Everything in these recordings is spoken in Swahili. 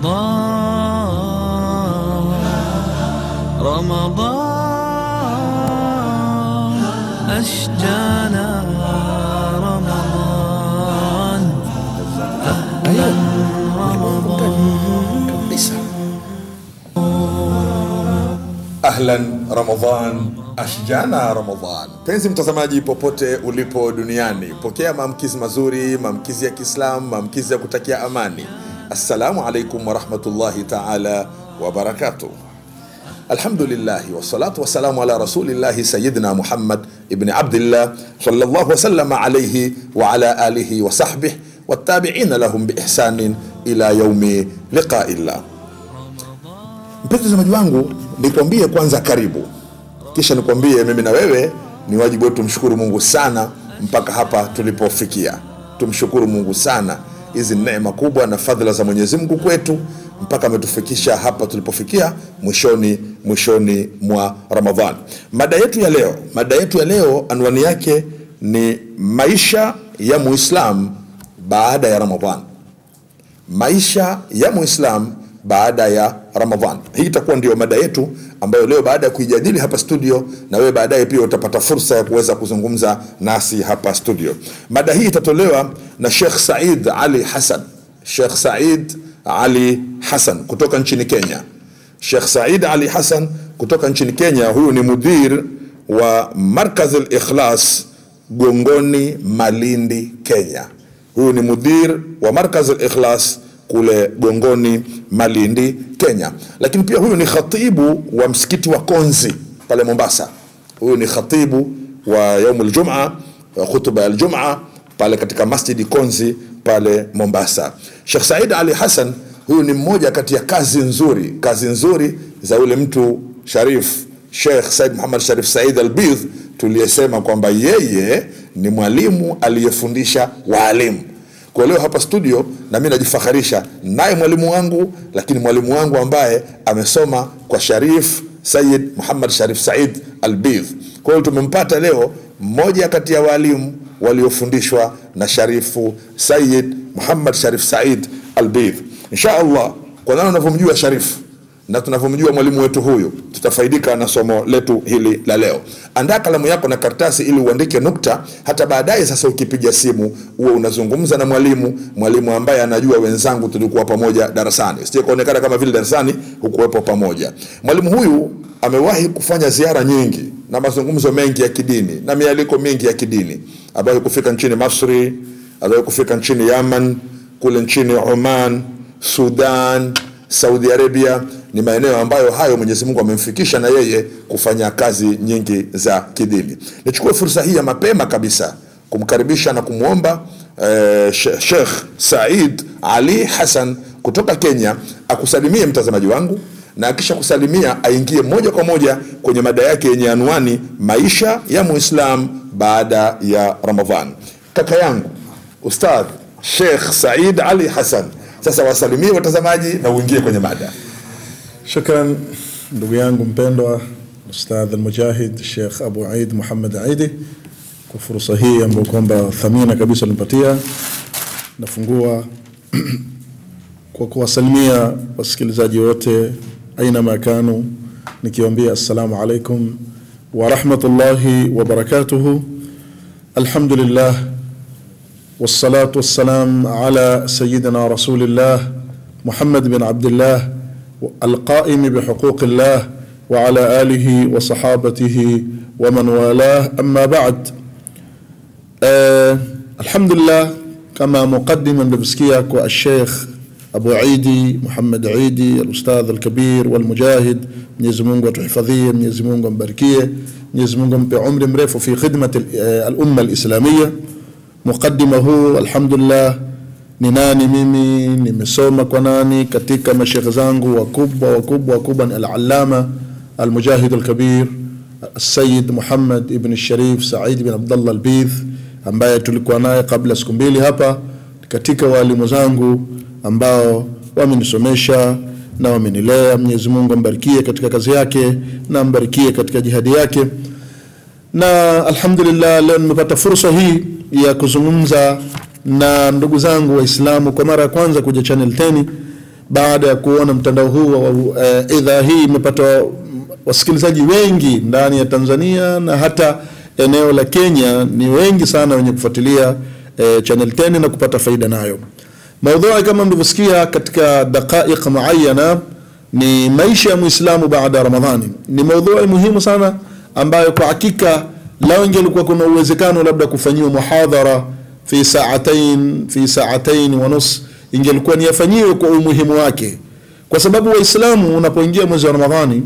رمضان رمضان أشجانا رمضان أهلا رمضان kabisa ahlan ramadan ashjana ramadan penzi mtazamaji popote ulipo duniani pokea maamkizi mazuri maamkizi ya kiislam maamkizi ya kutakia amani assalamu alaikum warahmatullahi taala wabarakatuh alhamdulillahi wassalatu wassalamu ala rasulillahi sayidina muhammad ibni abdillah sallallahu wasallama alaihi wa ala alihi wa sahbih wattabiina lahum biihsanin ila yaumi liqaillah mpenzi mtazamaji wangu nikwambie kwanza karibu kisha nikwambie mimi na wewe ni wajibu wetu tumshukuru mungu sana mpaka hapa tulipofikia tumshukuru mungu sana hizi ni neema kubwa na fadhila za mwenyezi mungu kwetu mpaka ametufikisha hapa tulipofikia mwishoni mwishoni mwa ramadhan mada yetu ya leo mada yetu ya leo anwani yake ni maisha ya muislam baada ya ramadhan maisha ya muislam baada ya ramadhan hii itakuwa ndio mada yetu ambayo leo baada ya kuijadili hapa studio na wewe baadaye pia utapata fursa ya kuweza kuzungumza nasi hapa studio mada hii itatolewa na shekh said ali hasan shekh said ali hasan kutoka nchini kenya shekh said ali hasan kutoka nchini kenya huyu ni mudhir wa markaz likhlas gongoni malindi kenya huyu ni mudhir wa markaz likhlas kule gongoni malindi kenya lakini pia huyu ni khatibu wa msikiti wa konzi pale mombasa huyu ni khatibu wa yaumu ljuma khutuba ya ljuma pale katika masjidi konzi pale mombasa shekh said ali hassan huyu ni mmoja kati ya kazi nzuri kazi nzuri za yule mtu sharif shekh said muhammad sharif said albidh tuliyesema kwamba yeye ni mwalimu aliyefundisha waalimu kwa leo hapa studio na mi najifakharisha naye mwalimu wangu lakini mwalimu wangu ambaye amesoma kwa sharif sayid muhammad sharif said albidh kwa hiyo tumempata leo mmoja kati ya waalimu waliofundishwa na sharifu sayid muhammad sharif said albidh insha allah kwa nani unavyomjua sharifu na tunavyomjua mwalimu wetu huyu tutafaidika na somo letu hili la leo andaa kalamu yako na karatasi ili uandike nukta hata baadaye sasa ukipiga simu huwe unazungumza na mwalimu mwalimu ambaye anajua wenzangu tulikuwa pamoja darasani sije kuonekana kama vile darasani hukuwepo pamoja mwalimu huyu amewahi kufanya ziara nyingi na mazungumzo mengi ya kidini na mialiko mingi ya kidini ambayo kufika nchini masri aliwahi kufika nchini yaman kule nchini oman sudan saudi arabia ni maeneo ambayo hayo mwenyezi mungu amemfikisha na yeye kufanya kazi nyingi za kidini nichukue fursa hii ya mapema kabisa kumkaribisha na kumwomba eh, shekh said ali hasan kutoka kenya akusalimie mtazamaji wangu na akisha kusalimia aingie moja kwa moja kwenye mada yake yenye anwani maisha ya muislam baada ya ramadhan kaka yangu ustadh shekh said ali hasan sasa wasalimie watazamaji na uingie kwenye mada شكرا ndugu yangu mpendwa ustadh almujahid Sheikh Abu Aid Muhammad Aidi kwa fursa hii ambayo kwamba thamina kabisa unipatia. Nafungua kwa kuwasalimia wasikilizaji wote aina makanu, nikiwaambia assalamu alaikum wa rahmatullahi wa barakatuhu. Alhamdulillah والصلاة والسلام على سيدنا رسول الله محمد بن عبد الله القائم بحقوق الله وعلى آله وصحابته ومن والاه أما بعد آه الحمد لله كما مقدما بمسكيك والشيخ أبو عيدي محمد عيدي الأستاذ الكبير والمجاهد Mwenyezi Mungu atuhifadhie, Mwenyezi Mungu ambarikie, Mwenyezi Mungu ampe umri mrefu fi khidmati al-umma al-islamiyya. Muqaddima huu alhamdulillah ni nani mimi nimesoma kwa nani katika mashekhe zangu wakubwa wakubwa wakubwa ni al-allama al-mujahid al-kabir السيد محمد ابن الشريف سعيد بن عبد الله البيث ambaye tulikuwa naye kabla siku mbili hapa katika walimu zangu ambao wamenisomesha na wamenilea. Mwenyezi Mungu ambarikie katika kazi yake na ambarikie katika jihadi yake. Na alhamdulillah, leo nimepata fursa hii ya kuzungumza na ndugu zangu Waislamu kwa mara ya kwanza kuja Channel 10 baada ya kuona mtandao huu wa eh, idhaa hii imepata wasikilizaji wengi ndani ya Tanzania na hata eneo la Kenya, ni wengi sana wenye kufuatilia eh, Channel 10 na kupata faida nayo. Maudhui kama mlivyosikia katika daqaiq muayana ni maisha ya Muislamu baada ya Ramadhani. Ni maudhui muhimu sana ambayo kwa hakika lao ingelikuwa kuna uwezekano labda kufanyiwa muhadhara fi saatain fi saatain wa nus, ingelikuwa ni yafanyiwe kwa umuhimu wake, kwa sababu Waislamu unapoingia mwezi wa Ramadhani,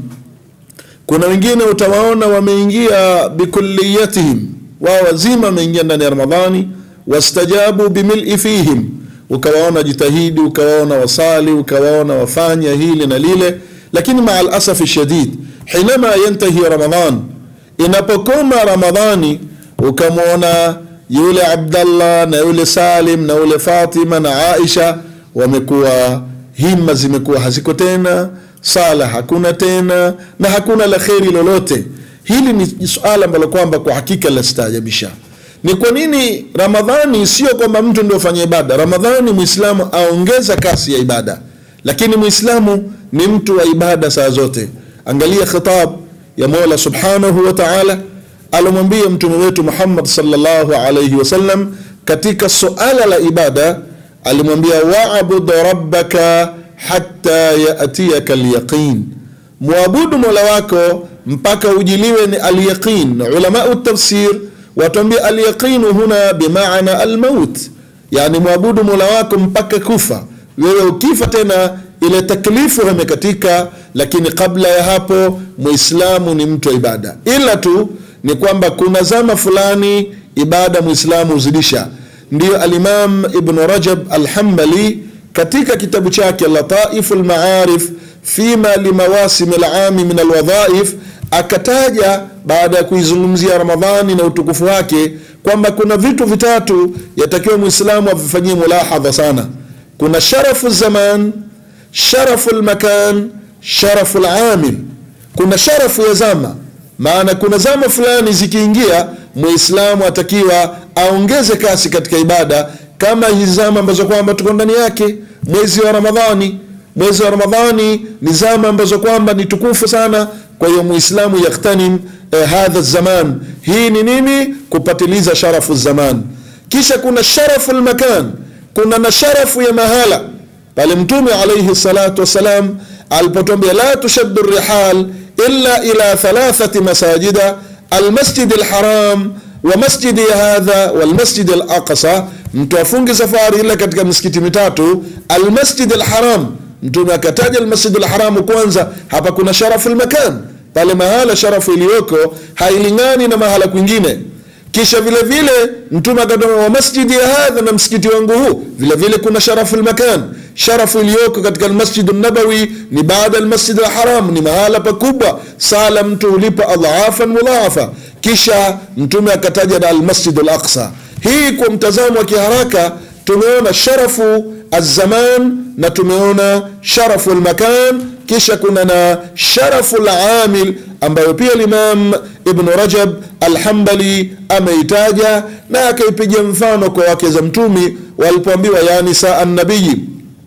kuna wengine utawaona wameingia bikulliyatihim, wao wazima wameingia ndani ya Ramadhani, wastajabu bimil'i fihim ukawaona jitahidi, ukawaona wasali, ukawaona wafanya hili na lile, lakini maa alasafi shadid, hinama yantahi Ramadhan, inapokoma Ramadhani, ukamwona yule Abdallah na yule Salim na yule Fatima na Aisha wamekuwa himma zimekuwa haziko tena, sala hakuna tena, na hakuna la kheri lolote. Hili ni suala ambalo kwamba kwa hakika lastaajabisha ni kwa nini Ramadhani sio kwamba mtu ndio fanya ibada. Ramadhani Muislamu aongeza kasi ya ibada, lakini Muislamu ni mtu wa ibada saa zote. Angalia khitab ya Mola subhanahu wa ta'ala alomwambia mtume wetu Muhammad sallallahu alayhi wasallam katika suala la ibada, alimwambia wa'bud rabbaka hatta yatiyaka alyaqin, muabudu mola wako mpaka ujiliwe ni alyaqin. Ulamau tafsir watuambia alyaqinu huna bimaana almaut, yani mwabudu mola wako mpaka kufa. Wewe ukifa tena ile taklifu imekatika, lakini kabla ya hapo muislamu ni mtu wa ibada, ila tu ni kwamba kuna zama fulani ibada muislamu huzidisha. Ndiyo Alimam Ibn Rajab Alhambali katika kitabu chake Lataifu Lmaarif fima limawasim lami min alwadhaif akataja baada ya kuizungumzia Ramadhani na utukufu wake kwamba kuna vitu vitatu yatakiwa Muislamu avifanyie mulahadha sana. Kuna sharafu zaman, sharafu lmakan, sharafu lamil. Kuna sharafu ya zama, maana kuna zama fulani zikiingia, Muislamu atakiwa aongeze kasi katika ibada, kama hizi zama ambazo kwamba tuko ndani yake, mwezi wa Ramadhani. Mwezi wa Ramadhani ni zama ambazo kwamba ni tukufu sana kwa hiyo muislamu yaghtanim eh, hadha zaman. Hii ni nini? Kupatiliza sharafu zaman. Kisha kuna sharafu lmakan, kuna na sharafu ya mahala. Pale Mtume alaihi salatu wassalam alipotwambia la tushaddu rihal illa ila thalathati masajida almasjid alharam wa masjidi hadha walmasjid alaqsa, mtu afungi safari ila katika misikiti mitatu, almasjid alharam Mtume akataja almasjidu lharamu kwanza. Hapa kuna sharafu lmakan, pale mahala sharafu iliyoko hailingani na mahala kwingine. Kisha vile vile Mtume akatoa wa masjidi ya hadha, na msikiti wangu huu vile vile kuna sharafu lmakan. Sharafu iliyoko katika almasjidu nabawi ni baada almasjid alharam, ni mahala pakubwa, sala mtu hulipa adhafan mudhaafa. Kisha Mtume akataja na almasjidu alaqsa. Hii kwa mtazamo wa kiharaka tumeona sharafu alzaman na tumeona sharafu lmakan, kisha kuna na sharafu lamil ambayo pia Limam Ibn Rajab Alhambali ameitaja na akaipiga mfano kwa wake za Mtumi walipoambiwa, ya nisaa nabiyi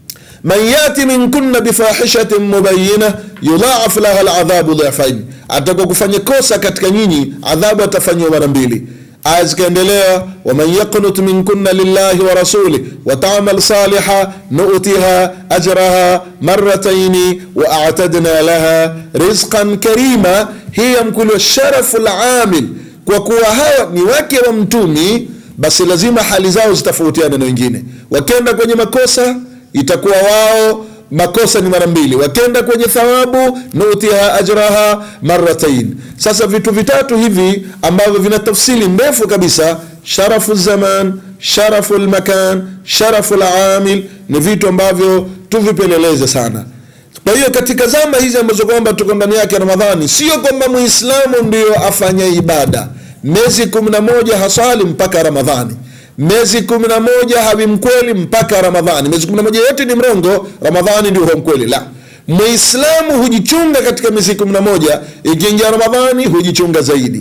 man yati minkunna bifahishatin mubayina yudhaaf laha aladhabu dhifain, ataka kufanya kosa katika nyinyi adhabu atafanyiwa mara mbili. aya zikaendelea waman yaqnut minkunna lillahi wa rasulih wa tamal saliha nutiha ajraha marataini wa atadna laha rizqan karima hii yamkuliwa sharafu lamil kwa kuwa hawa ni wake wa mtumi basi lazima hali zao zitofautiane na wengine wakenda kwenye makosa itakuwa wao makosa ni mara mbili wakenda kwenye thawabu nutiha ajraha maratain sasa vitu vitatu hivi ambavyo vina tafsili ndefu kabisa sharafu zaman sharafu lmakan sharafu lamil ni vitu ambavyo tuvipeleleze sana kwa hiyo katika zama hizi ambazo kwamba tuko ndani yake ramadhani sio kwamba muislamu ndio afanya ibada miezi kumi na moja hasali mpaka ramadhani miezi kumi na moja hawi mkweli mpaka ramadhani miezi kumi na moja yote ni mrongo ramadhani ndio huwa mkweli la muislamu hujichunga katika miezi kumi na moja ikiingia ramadhani hujichunga zaidi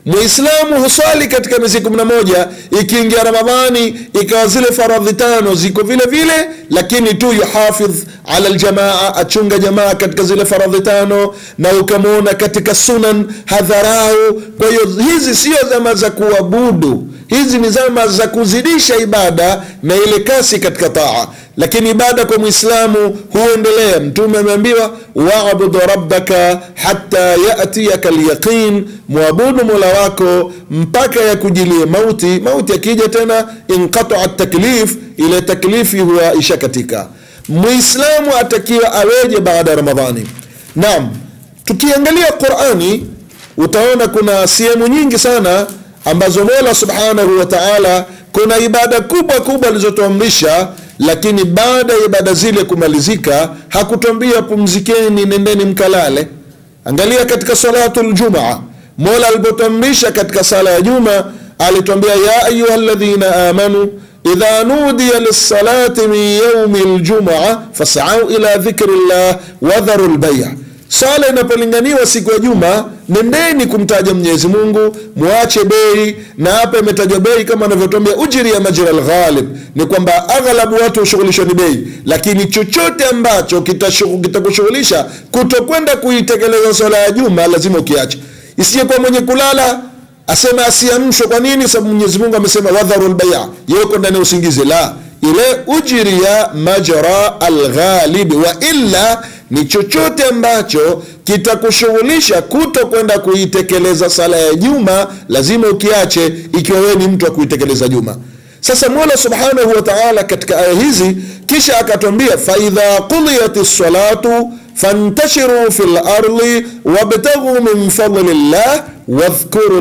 muislamu huswali katika miezi kumi na moja ikiingia ramadhani ikawa zile faradhi tano ziko vile vile lakini tu yuhafidh ala ljamaa achunga jamaa katika zile faradhi tano na ukamwona katika sunan hadharau kwa hiyo hizi sio zama za kuabudu hizi ni zama za kuzidisha ibada na ile kasi katika taa lakini ibada kwa mwislamu huendelea mtume ameambiwa wabudu rabbaka hata yatiyaka lyaqin mwabudu mola wako mpaka yakujilie mauti mauti akija tena inqataa taklif ile taklifi huwa ishakatika muislamu atakiwa aweje baada ya ramadhani naam tukiangalia qurani utaona kuna sehemu nyingi sana ambazo mola subhanahu wa taala kuna ibada kubwa kubwa alizotuamrisha lakini baada ya ibada zile kumalizika hakutwambia pumzikeni nendeni mkalale angalia katika salatu ljumaa mola alipotuamrisha katika sala ya juma alitwambia ya ayuha ladhina amanu idha nudiya lissalati min yaumi ljumaa fasau ila dhikri llah wadharu lbaia sala inapolinganiwa siku ya juma nendeni kumtaja mwenyezi mungu mwache bei na hapa imetajwa bei kama anavyotwambia ujiri ya majira lghalib ni kwamba aghalabu watu hushughulishwa ni bei lakini chochote ambacho kitakushughulisha kita kutokwenda kuitekeleza swala ya juma lazima ukiache isiyekuwa mwenye kulala asema asiamshwe kwa nini sababu mwenyezi mungu amesema wadharu lbaia yeko ndani ya usingizi la ile ujiri ya majra alghalibi wa illa ni chochote ambacho kitakushughulisha kuto kwenda kuitekeleza sala ya juma lazima ukiache ikiwa wewe ni mtu wa kuitekeleza juma sasa mola subhanahu wa taala katika aya hizi kisha akatwambia faidha qudiyat lsalatu fantashiru fi lardi wabtaghuu min fadli llah wadhkuru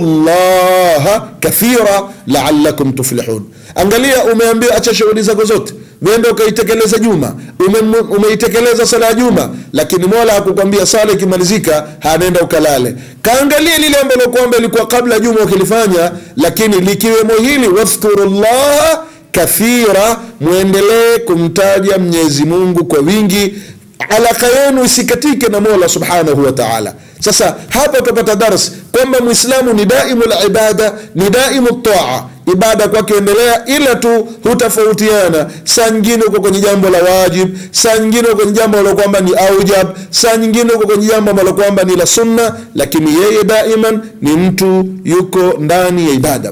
llaha kathira laalakum tuflihun angalia umeambia acha shughuli zako zote wenda ukaitekeleza juma ume, umeitekeleza sala ya juma lakini mola hakukwambia sala ikimalizika hanenda ukalale kaangalia lile ambalo kwamba ilikuwa kabla juma ukilifanya lakini likiwemo hili wadhkuru llaha kathira mwendelee kumtaja mwenyezi mungu kwa wingi alaka yenu isikatike na mola subhanahu wa taala sasa hapa utapata dars kwamba mwislamu ni daimu libada ni daimu taa ibada kwake endelea ila tu hutofautiana saa nyingine uko kwenye jambo la wajib saa nyingine uko kwenye jambo ambalo kwamba ni aujab saa nyingine uko kwenye jambo ambalo kwamba ni la sunna lakini yeye daiman ni mtu yuko ndani ya ibada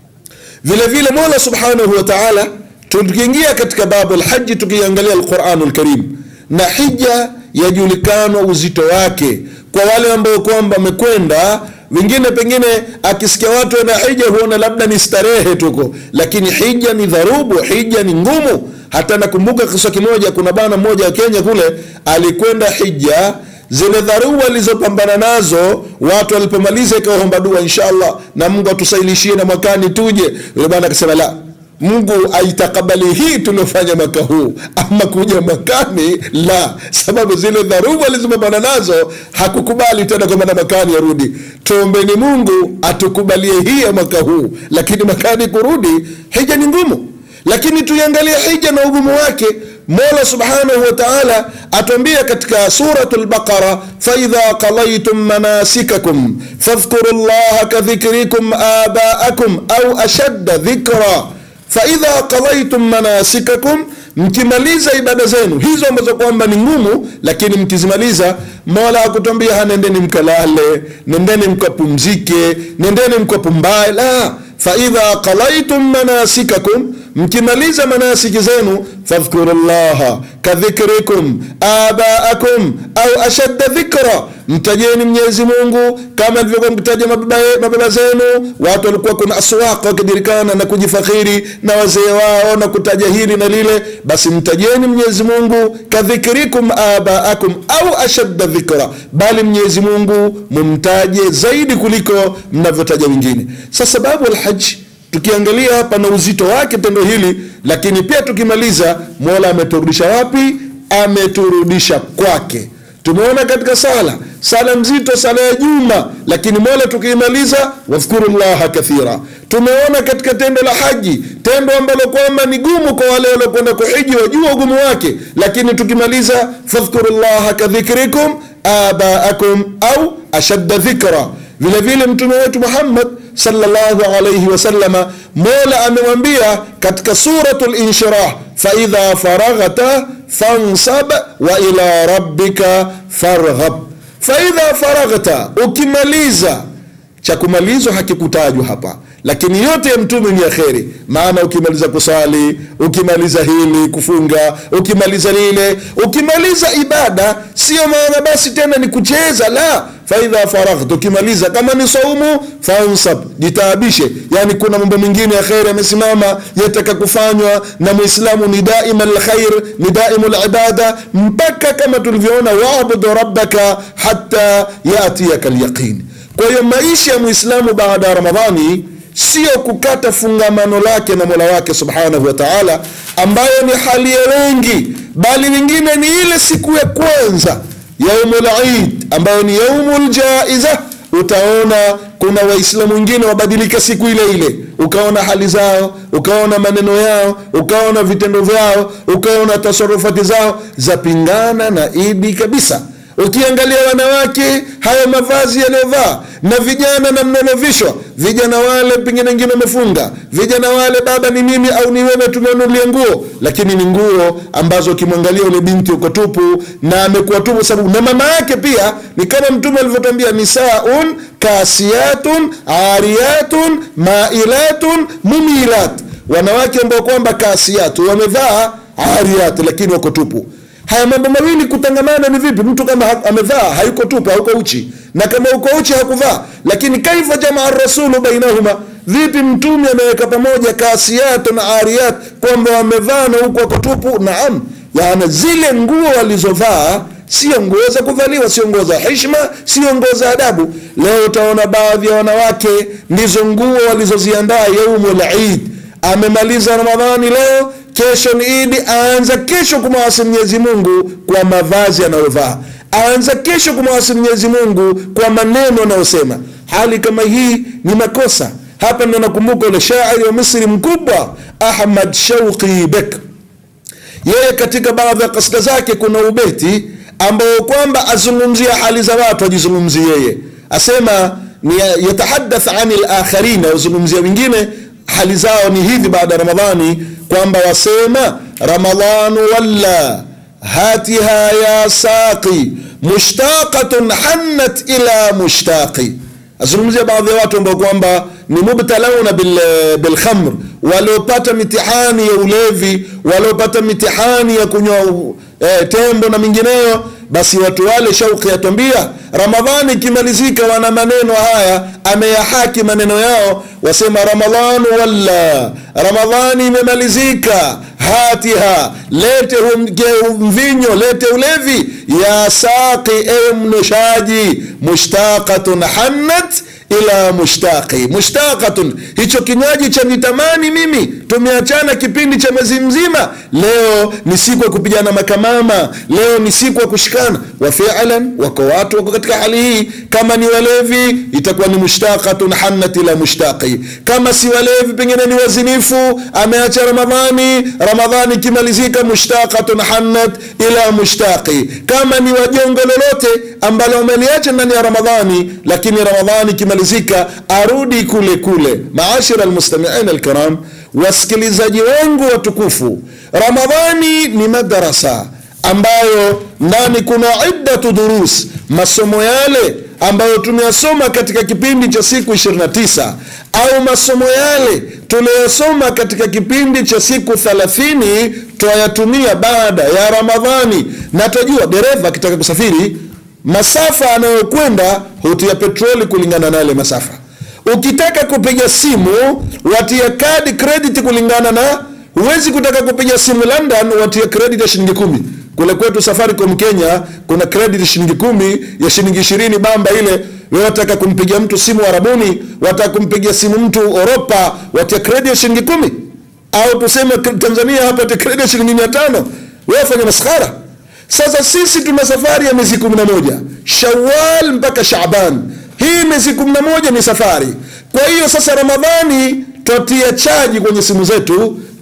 vile vile mola subhanahu wa taala tukiingia katika babu lhaji tukiangalia alquranu lkarim na hija yajulikanwa uzito wake kwa wale ambao kwamba wamekwenda wengine pengine akisikia watu wana hija huona labda ni starehe tuko lakini hija ni dharubu hija ni ngumu hata nakumbuka kisa kimoja kuna bana mmoja wa kenya kule alikwenda hija zile dharubu alizopambana nazo watu walipomaliza ikawaomba dua inshallah na mungu atusailishie na mwakani tuje yule bana akasema la mungu aitakabali hii tuliofanya mwaka huu ama kuja mwakani la sababu zile dharubu alizopambana nazo hakukubali tena kwamba na mwakani arudi tuombeni mungu atukubalie hii ya mwaka huu lakini mwakani kurudi hija ni ngumu lakini tuiangalie hija na ugumu wake mola subhanahu wa taala atuambia katika suratu lbaqara faidha qalaitum manasikakum fadhkuru llaha kadhikrikum abaakum au ashadda dhikra faidha qalaitum manasikakum mkimaliza ibada zenu hizo ambazo kwamba ni ngumu lakini mkizimaliza mola akutwambia hanendeni mkalale nendeni mkapumzike nendeni mkapumbae la faidha qalaitum manasikakum mkimaliza manasiki zenu fadhkuru llaha kadhikrikum abaakum au ashadda dhikra mtajeni mwenyezi mungu kama alivyokuwa mkitaja mababa, mababa zenu watu walikuwa kuna aswaq wakidirikana na kujifakhiri na wazee wao na kutaja hili na lile basi mtajeni mwenyezi mungu kadhikrikum abaakum au ashadda dhikra bali mwenyezi mungu mumtaje zaidi kuliko mnavyotaja wengine sasa babu alhaji tukiangalia hapa na uzito wake tendo hili lakini pia tukimaliza mola ameturudisha wapi ameturudisha kwake tumeona katika sala sala mzito sala ya juma lakini mola tukiimaliza wadhkuru llaha kathira tumeona katika tendo la haji tendo ambalo kwamba ni gumu kwa wale waliokwenda kuhiji wajua ugumu wake lakini tukimaliza fadhkuru llaha kadhikrikum abaakum au ashadda dhikra vile vile mtume wetu muhammad sallallahu alayhi wasallama mola amemwambia katika suratul inshirah faidha faraghta fansab wa ila rabbika farghab faidha faraghta ukimaliza cha kumalizwa hakikutajwa hapa lakini yote ya mtume ni ya kheri maana ukimaliza kusali ukimaliza hili kufunga ukimaliza lile ukimaliza ibada sio maana basi tena ni kucheza la faidha faraghta ukimaliza kama ni saumu fansab jitaabishe yani kuna mambo mengine ya kheri yamesimama yataka kufanywa na muislamu ni daima lkhair ni daimu libada mpaka kama tulivyoona wabudu rabbaka hata yatiyaka lyaqini kwa hiyo maisha ya mwislamu baada ya ramadhani sio kukata fungamano lake na mola wake subhanahu wa taala ambayo ni hali ya wengi bali wengine ni ile siku ya kwanza yaumul id ambayo ni yaumul jaiza utaona kuna waislamu wengine wabadilika siku ile ile ukaona hali zao ukaona maneno yao ukaona vitendo vyao ukaona tasarufati zao zapingana na idi kabisa ukiangalia wanawake hayo mavazi yaliyovaa na vijana na mnalovishwa vijana wale pengine wengine wamefunga vijana wale baba ni mimi au ni wewe tumenunulia nguo lakini ni nguo ambazo ukimwangalia ule binti uko tupu na amekuwa tupu sababu na mama yake pia ni kama mtume alivyotambia nisaun kasiyatun ariyatun mailatun mumilat wanawake ambao kwamba kasiyatu wamevaa ariyat lakini wako tupu haya mambo mawili kutangamana ni vipi mtu kama ha- amevaa hayuko tupu hauko uchi na kama uko uchi hakuvaa lakini kaifa jamaa rasulu bainahuma vipi mtume ameweka pamoja kasiyat na ariyat kwamba wamevaa na huku wako tupu naam yani zile nguo walizovaa sio nguo za kuvaliwa sio nguo za hishma sio nguo za adabu leo utaona baadhi ya wanawake ndizo nguo walizoziandaa yaumul id amemaliza ramadhani leo kesho ni idi aanza kesho kumwasi mwenyezi mungu kwa mavazi anayovaa aanza kesho kumwasi mwenyezi mungu kwa maneno anayosema hali kama hii ni makosa hapa ndo nakumbuka ule shairi wa misri mkubwa ahmad shauqi bek yeye katika baadhi ya kasida zake kuna ubeti ambao kwamba azungumzia hali za watu ajizungumzie yeye asema ni yatahadath ani lakharina azungumzia wengine hali zao ni hivi baada ya ramadhani kwamba wasema ramadhanu walla hatiha ya saqi mushtaqatun hannat ila mushtaqi azungumzia baadhi ya watu ambao kwamba ni mubtalauna bil, bilkhamr waliopata mitihani ya ulevi waliopata mitihani ya kunywa eh, tembo na mingineyo basi watu wale shauki yatwambia ramadhani ikimalizika wana maneno haya ameyahaki maneno yao wasema ramadhanu walla ramadhani imemalizika hatiha lete hum- mvinyo lete ulevi ya saqi ewe mnushaji mushtaqatun hannat ila mushtaqi mushtaqatun hicho kinywaji cha nitamani mimi tumeachana kipindi cha mwezi mzima leo ni siku ya kupigana makamama leo ni siku ya kushikana wa fi'lan wako watu wako katika hali hii kama ni walevi itakuwa ni mushtaqatun hannat ila mushtaqi kama si walevi pengine ni wazinifu ameacha ramadhani ramadhani ikimalizika mushtaqatun hannat ila mushtaqi kama ni wajongo lolote ambalo wameliacha ndani ya ramadhani lakini ramadhani ikimalizika arudi kule kule maashira almustamiin alkiram wasikilizaji wangu watukufu ramadhani ni madarasa ambayo ndani kuna iddatu durus masomo yale ambayo tumeyasoma katika kipindi cha siku 29 au masomo yale tuliyosoma katika kipindi cha siku 30 twayatumia baada ya ramadhani na tajua dereva akitaka kusafiri masafa anayokwenda hutia petroli kulingana na yale masafa ukitaka kupiga simu watia kadi credit kulingana na huwezi kutaka kupiga simu london watia credit ya shilingi kumi kule kwetu safaricom kenya kuna credit shilingi kumi ya shilingi ishirini bamba ile wewe wataka kumpigia mtu simu arabuni wataka kumpigia simu mtu oropa watia credit ya shilingi kumi au tuseme tanzania hapa watia credit ya shilingi mia tano wewe fanya maskhara sasa sisi tuna safari ya miezi kumi na moja shawal mpaka shaban hii miezi kumi na moja ni safari kwa hiyo sasa ramadhani twatia chaji kwenye simu zetu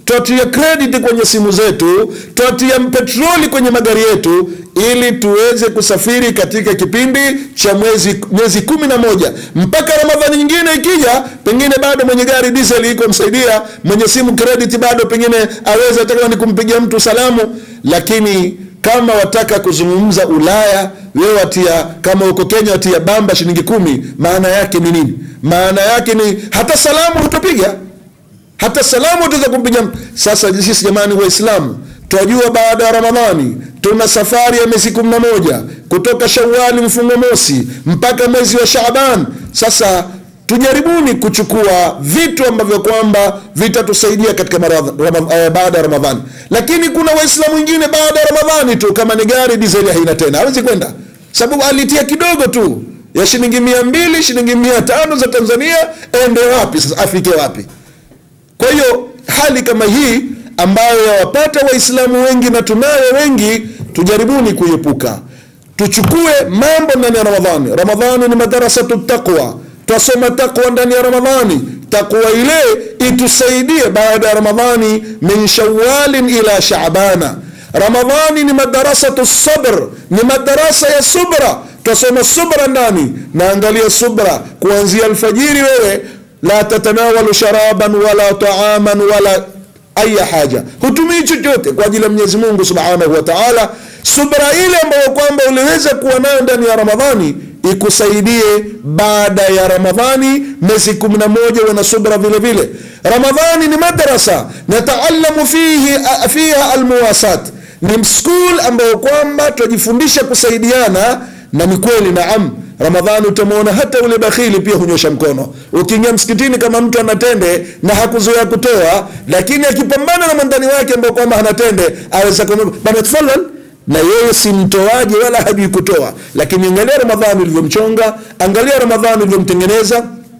twatia credit kwenye simu zetu twatia petroli kwenye magari yetu ili tuweze kusafiri katika kipindi cha mwezi miezi kumi na moja mpaka ramadhani nyingine ikija pengine bado mwenye gari diesel iko msaidia mwenye simu credit bado pengine aweze hata ni kumpigia mtu salamu lakini kama wataka kuzungumza ulaya wewe watia kama uko kenya watia bamba shilingi kumi maana yake ni nini maana yake ni hata salamu hutopiga hata salamu utaweza kumpiga mtu. sasa sisi jamani waislamu twajua baada ya ramadhani tuna safari ya miezi kumi na moja kutoka shawali mfungo mosi mpaka mwezi wa shaaban sasa tujaribuni kuchukua vitu ambavyo kwamba vitatusaidia katika maradha- Rama- eh, baada ya ramadhani lakini kuna waislamu wengine baada ya ramadhani tu kama ni gari dizeli haina tena hawezi kwenda sababu alitia kidogo tu ya shilingi mia mbili shilingi mia tano za tanzania ende wapi sasa afike wapi kwa hiyo hali kama hii ambayo yawapata waislamu wengi na tunayo wengi tujaribuni kuiepuka tuchukue mambo ndani ya ramadhani ramadhani ni madarasatu taqwa twasoma taqwa ndani ya ramadhani taqwa ile itusaidie baada ya ramadhani min shawalin ila shabana ramadhani ni madarasatu sabr ni madarasa ya subra twasoma subra ndani naangalia subra kuanzia alfajiri wewe la tatanawalu sharaban wala taaman wala aya haja hutumii chochote kwa ajili ya mwenyezi mungu subhanahu wa taala subra ile ambayo kwamba uliweza kuwa nayo ndani ya ramadhani ikusaidie baada ya ramadhani miezi kumi na moja uwe na subra vile vile ramadhani ni madrasa nataalamu fihi fiha almuwasat ni skul ambayo kwamba tunajifundisha kusaidiana na ni kweli naam ramadhani utamwona hata ule bakhili pia hunyosha mkono ukiingia msikitini kama mtu anatende na hakuzoea kutoa lakini akipambana na mwandani wake ambao kwamba hanatende aweza kumwambia bana tafadhal na yeye si mtoaji wala hajui kutoa lakini angalia ramadhani ulivyomchonga angalia ramadhani ulivyomtengeneza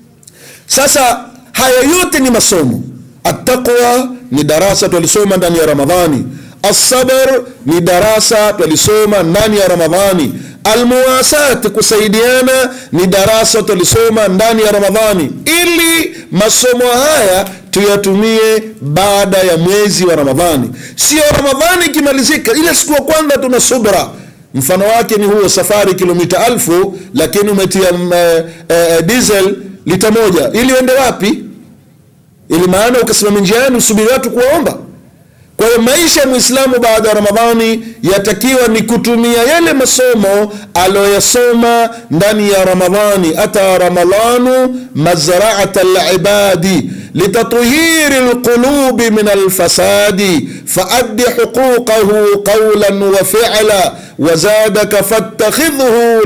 sasa haya yote ni masomo attaqwa ni darasa twalisoma ndani ya ramadhani assabar ni darasa twalisoma ndani ya ramadhani almuwasat kusaidiana ni darasa twalisoma ndani ya ramadhani ili masomo haya tuyatumie baada ya mwezi wa ramadhani sio ramadhani ikimalizika ile siku ya kwanza tuna subra mfano wake ni huo safari kilomita alfu lakini umetia mm, eh, eh, diesel lita moja ili uende wapi ili maana ukasimama njiani usubiri watu kuwaomba kwa hiyo maisha ya mwislamu baada ya ramadhani yatakiwa ni kutumia yale masomo aloyasoma ndani ya ramadhani ata ramadhanu mazraata libadi litathhiri lqulubi min alfasadi faaddi huquqahu qawlan wa fila وزادك فاتخذه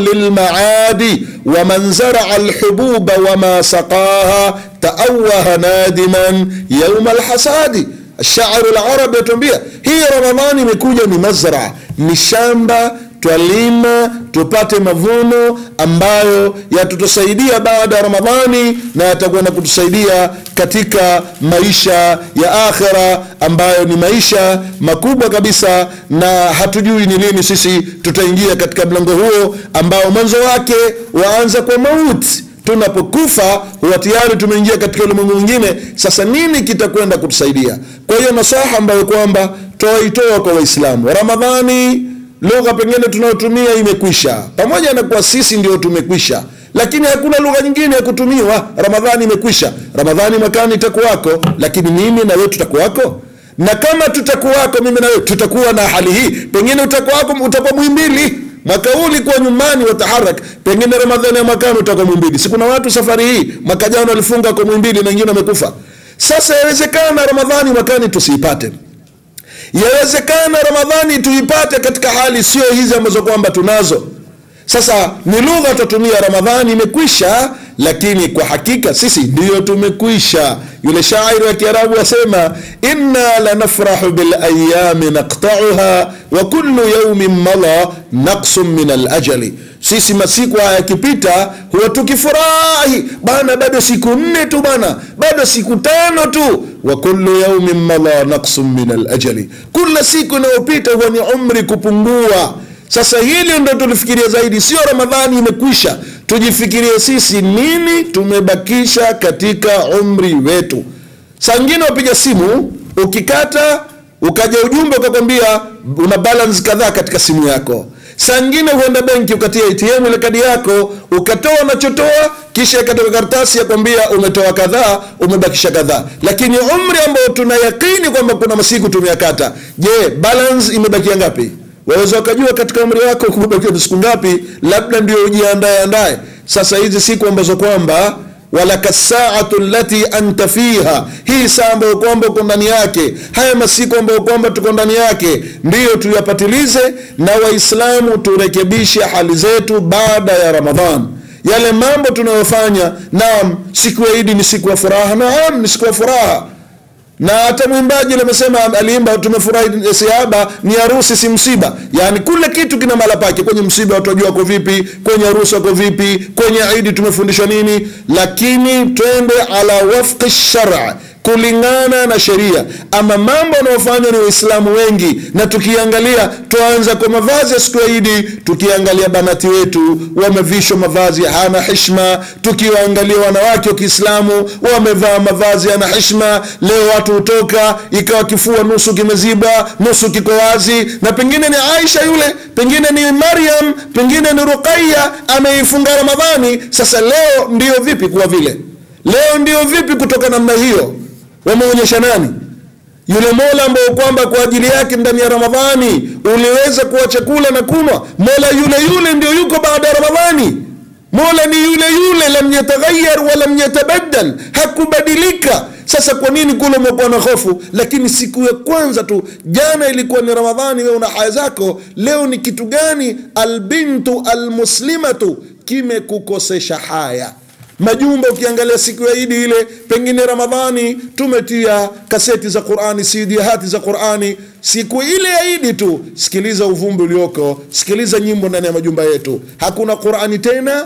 للمعاد ومن زرع الحبوب وما سقاها تأوه نادما يوم الحصاد الشاعر العربي يتوambia hii ramadhani imekuja ni mazra ni shamba twalima tupate mavuno ambayo yatutusaidia baada ya ramadhani na yatakwenda kutusaidia katika maisha ya akhira ambayo ni maisha makubwa kabisa na hatujui ni lini sisi tutaingia katika mlango huo ambao mwanzo wake waanza kwa mauti tunapokufa huwa tayari tumeingia katika ulimwengu mwingine sasa nini kitakwenda kutusaidia kwa hiyo nasaha ambayo kwamba twaitoa kwa waislamu ramadhani lugha pengine tunayotumia imekwisha pamoja na kuwa sisi ndio tumekwisha lakini hakuna lugha nyingine ya kutumiwa ramadhani imekwisha ramadhani mwakani itakuwako lakini mimi na wewe tutakuwako na kama tutakuwako mimi na wewe tutakuwa na hali hii pengine utakuwako utakuwa mwimbili mwaka huu ulikuwa nyumbani wataharak pengine ramadhani ya mwakani utakuwa mwimbili si kuna watu safari hii mwaka jana walifunga kwa mwimbili na wengine wamekufa sasa yawezekana ramadhani mwakani tusiipate yawezekana ramadhani tuipate katika hali sio hizi ambazo kwamba tunazo sasa ni lugha tutatumia ramadhani imekwisha lakini kwa hakika sisi ndiyo tumekwisha yule shairi wa kiarabu asema inna lanafrahu bilayami naqtauha wa kullu yaumin mala naqsun min alajali sisi masiku haya yakipita huwa tukifurahi bana bado siku nne tu bana bado siku tano tu wa kullu yaumin mala naqsun min alajali kila siku inayopita huwa ni umri kupungua sasa hili ndo tulifikiria zaidi sio ramadhani imekwisha tujifikirie sisi nini tumebakisha katika umri wetu saa ngine wapiga simu ukikata ukaja ujumbe ukakwambia una balance kadhaa katika simu yako saa ngine huenda benki ukatia atm ile kadi yako ukatoa unachotoa kisha ikatoka karatasi ya kwambia umetoa kadhaa umebakisha kadhaa lakini umri ambao tuna yakini kwamba kuna masiku tumeyakata je balance imebakia ngapi waweza ukajua katika umri wako kubakia siku ngapi labda ndio ujiandae andae sasa hizi siku ambazo kwamba walaka saatu lati anta fiha hii saa ambayo kwamba uko ndani yake haya masiku ambayo kwamba tuko ndani yake ndiyo tuyapatilize na waislamu turekebishe hali zetu baada ya ramadhan yale mambo tunayofanya naam siku ya idi ni siku ya furaha naam ni siku ya furaha na hata mwimbaji yule amesema aliimba tumefurahi siaba ni harusi si msiba yaani kule kitu kina mala pake kwenye msiba watu wajua wako vipi kwenye harusi wako vipi kwenye idi tumefundishwa nini lakini twende ala wafqi shara kulingana na sheria ama mambo yanayofanywa ni waislamu wengi na tukiangalia twaanza kwa mavazi ya siku ya idi tukiangalia banati wetu wamevishwa mavazi hana hishma tukiwaangalia wanawake wa kiislamu wamevaa mavazi yana hishma leo watu hutoka ikawa kifua nusu kimeziba nusu kiko wazi na pengine ni aisha yule pengine ni maryam pengine ni ruqaya ameifunga ramadhani sasa leo ndio vipi kuwa vile leo ndio vipi kutoka namna hiyo wameonyesha nani yule mola ambao kwamba kwa ajili yake ndani ya ramadhani uliweza kuacha kula na kunwa mola yule yule ndio yuko baada ya ramadhani mola ni yule yule lam yataghayyar wa lam yatabaddal hakubadilika sasa kwa nini kule umekuwa na hofu lakini siku ya kwanza tu jana ilikuwa ni ramadhani wewe una haya zako leo ni kitu gani albintu almuslimatu kimekukosesha haya majumba ukiangalia siku ya idi ile pengine ramadhani tumetia kaseti za qurani cd hati za qurani siku ile ya idi tu sikiliza uvumbi ulioko sikiliza nyimbo ndani ya majumba yetu hakuna qurani tena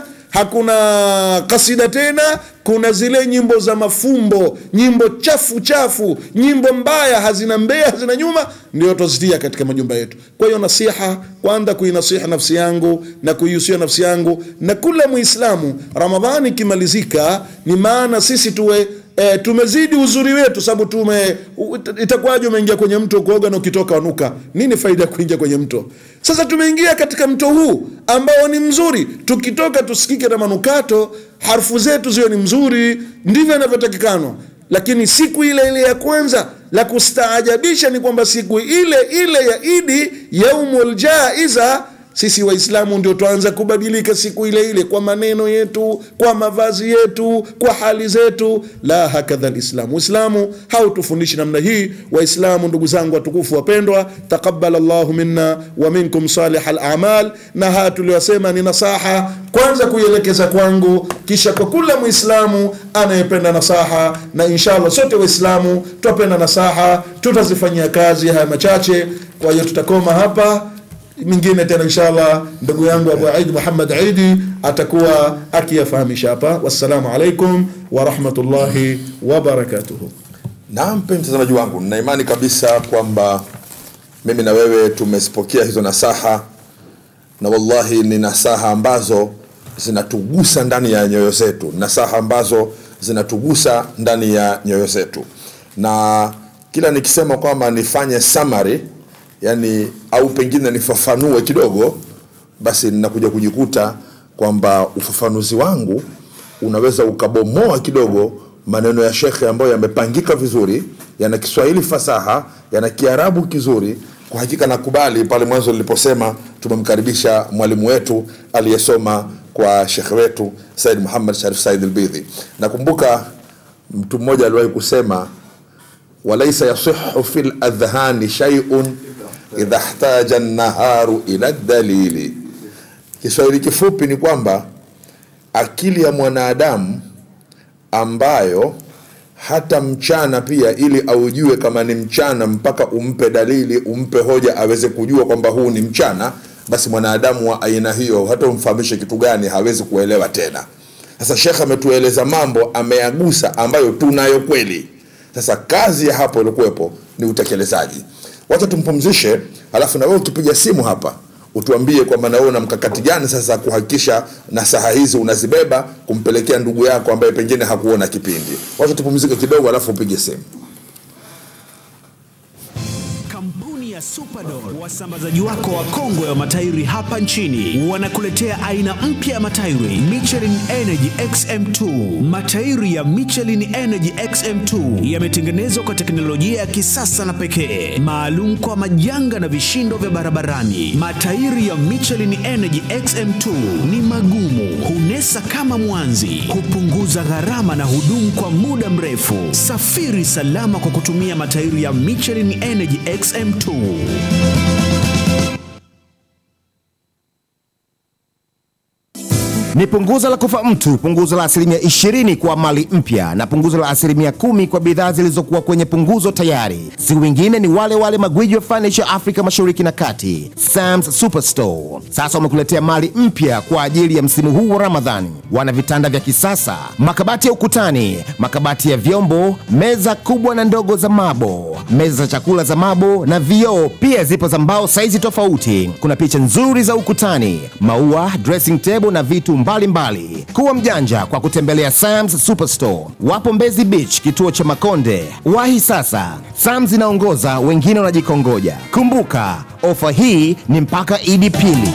hakuna kasida tena kuna zile nyimbo za mafumbo nyimbo chafu chafu nyimbo mbaya hazina mbea hazina nyuma ndio tuzitia katika majumba yetu kwa hiyo nasiha kwanza kuinasiha nafsi yangu na kuihusia nafsi yangu na kula muislamu ramadhani ikimalizika ni maana sisi tuwe E, tumezidi uzuri wetu sababu tume u- itakuwaje umeingia kwenye mto kuoga na ukitoka wanuka nini faida ya kuingia kwenye mto sasa tumeingia katika mto huu ambao ni mzuri tukitoka tusikike na manukato harfu zetu ziwe ni mzuri ndivyo inavyotakikanwa lakini siku ile ile ya kwanza la kustaajabisha ni kwamba siku ile ile ya idi yaumul jaiza sisi waislamu ndio tuanza kubadilika siku ile ile kwa maneno yetu kwa mavazi yetu kwa hali zetu la hakadha lislamu uislamu hautufundishi namna hii waislamu ndugu zangu watukufu wapendwa taqabbal llahu minna wa minkum salih alamal na haya tuliyosema ni nasaha kwanza kuielekeza kwangu kisha kwa kula mwislamu anayependa nasaha na inshallah sote waislamu twapenda nasaha tutazifanyia kazi haya machache kwa hiyo tutakoma hapa mingine tena inshallah ndugu yangu abu aid muhammad aidi atakuwa akiyafahamisha hapa wassalamu alaikum warahmatullahi wabarakatuhu Naam, mpenzi mtazamaji wangu, nina imani kabisa kwamba mimi na wewe tumezipokea hizo nasaha, na wallahi ni nasaha ambazo zinatugusa ndani ya nyoyo zetu, nasaha ambazo zinatugusa ndani ya nyoyo zetu, na kila nikisema kwamba nifanye summary, yani au pengine nifafanue kidogo, basi ninakuja kujikuta kwamba ufafanuzi wangu unaweza ukabomoa kidogo maneno ya shekhe ambayo yamepangika vizuri yana kiswahili fasaha yana kiarabu kizuri kwa hakika nakubali pale mwanzo niliposema tumemkaribisha mwalimu wetu aliyesoma kwa shekhe wetu said muhammad sharif said albidhi nakumbuka mtu mmoja aliwahi kusema walaisa yasihu fi ladhhani shaiun idha htaja naharu ila dalili kiswahili kifupi ni kwamba akili ya mwanadamu ambayo hata mchana pia ili aujue kama ni mchana mpaka umpe dalili umpe hoja aweze kujua kwamba huu ni mchana basi mwanadamu wa aina hiyo hata umfahamishe kitu gani hawezi kuelewa tena sasa shekh ametueleza mambo ameyagusa ambayo tunayo kweli sasa kazi ya hapo ilikuwepo ni utekelezaji wacha tumpumzishe alafu na wewe ukipiga simu hapa utuambie kwamba na wewe una mkakati gani sasa kuhakikisha nasaha hizi unazibeba kumpelekea ndugu yako ambaye pengine hakuona kipindi wacha tupumzike kidogo alafu upige simu ya Superdol, wasambazaji wako wa kongwe wa matairi hapa nchini, wanakuletea aina mpya ya matairi Michelin Energy XM2. Matairi ya Michelin Energy XM2 yametengenezwa kwa teknolojia ya kisasa na pekee, maalum kwa majanga na vishindo vya barabarani. Matairi ya Michelin Energy XM2 ni magumu, hunesa kama mwanzi, hupunguza gharama na hudumu kwa muda mrefu. Safiri salama kwa kutumia matairi ya Michelin Energy XM2. Ni punguzo la kufa mtu, punguzo la asilimia 20 kwa mali mpya na punguzo la asilimia kumi kwa bidhaa zilizokuwa kwenye punguzo tayari. Si wengine ni wale wale magwiji wa furniture Afrika Mashariki na Kati, Sam's Superstore. Sasa wamekuletea mali mpya kwa ajili ya msimu huu wa Ramadhani. Wana vitanda vya kisasa, makabati ya ukutani, makabati ya vyombo, meza kubwa na ndogo za mabo, meza za chakula za mabo na vioo. Pia zipo za mbao saizi tofauti. Kuna picha nzuri za ukutani, maua, dressing table na vitu mbalimbali mbali. Kuwa mjanja kwa kutembelea Sam's Superstore. Wapo Mbezi Beach, kituo cha Makonde. Wahi sasa, Sam's inaongoza, wengine wanajikongoja. Kumbuka, ofa hii ni mpaka Idi pili.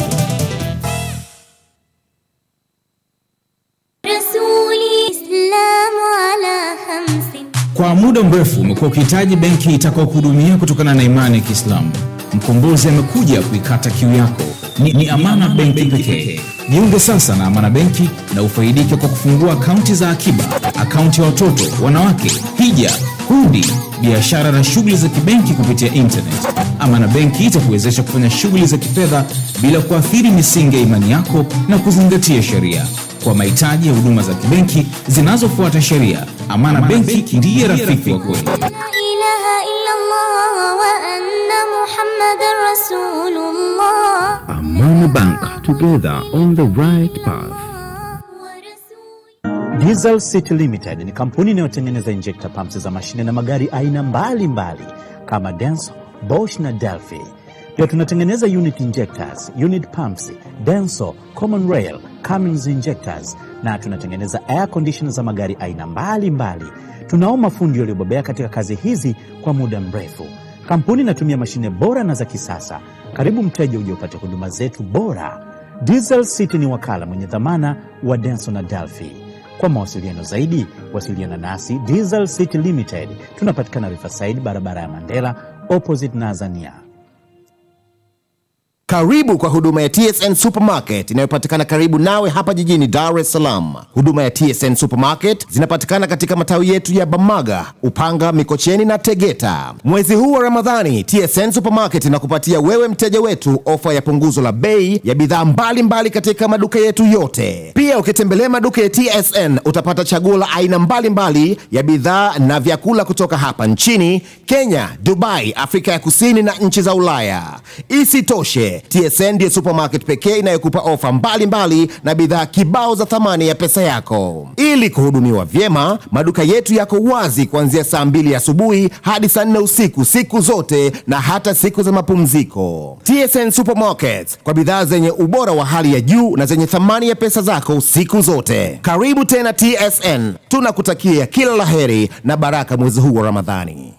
رسولي إسلام على خمس Kwa muda mrefu umekuwa ukihitaji benki itakayokuhudumia kutokana na imani ya Kiislamu. Mkombozi amekuja kuikata kiu yako. Ni, ni Amana Benki pekee. Jiunge sasa na Amana Benki na ufaidike kwa kufungua akaunti za akiba, akaunti ya watoto, wanawake, hija, hundi, biashara na shughuli za kibenki kupitia internet. Amana Benki itakuwezesha kufanya shughuli za kifedha bila kuathiri misingi ya imani yako na kuzingatia sheria. Kwa mahitaji ya huduma za kibenki zinazofuata sheria, Amana Benki ndiye rafiki wa kweli. لا إله إلا الله وأن محمد رسول الله Amana Bank, together on the right path. ورسول Diesel City Limited ni kampuni inayotengeneza injector pumps za mashine na magari aina mbalimbali kama Denso, Bosch na Delphi. Pia tunatengeneza unit injectors, unit pumps, Denso, Common Rail, Cummins injectors na tunatengeneza air conditioner za magari aina mbalimbali. Tunao mafundi waliobobea katika kazi hizi kwa muda mrefu. Kampuni inatumia mashine bora na za kisasa. Karibu mteja uje upate huduma zetu bora. Diesel City ni wakala mwenye dhamana wa Denso na Delphi. Kwa mawasiliano zaidi, wasiliana nasi Diesel City Limited. Tunapatikana Riverside, barabara ya Mandela, opposite Nazania. Karibu kwa huduma ya TSN Supermarket inayopatikana karibu nawe hapa jijini Dar es Salaam. Huduma ya TSN Supermarket zinapatikana katika matawi yetu ya Bamaga, Upanga, Mikocheni na Tegeta. Mwezi huu wa Ramadhani, TSN Supermarket inakupatia wewe mteja wetu ofa ya punguzo la bei ya bidhaa mbalimbali katika maduka yetu yote. Pia ukitembelea maduka ya TSN utapata chaguo la aina mbalimbali ya bidhaa na vyakula kutoka hapa nchini, Kenya, Dubai, Afrika ya Kusini na nchi za Ulaya. Isitoshe, TSN ndiyo supermarket pekee inayokupa ofa mbalimbali na bidhaa kibao za thamani ya pesa yako. Ili kuhudumiwa vyema, maduka yetu yako wazi kuanzia saa mbili asubuhi hadi saa nne usiku siku zote na hata siku za mapumziko. TSN Supermarket kwa bidhaa zenye ubora wa hali ya juu na zenye thamani ya pesa zako siku zote. Karibu tena TSN, tunakutakia kila laheri na baraka mwezi huu wa Ramadhani.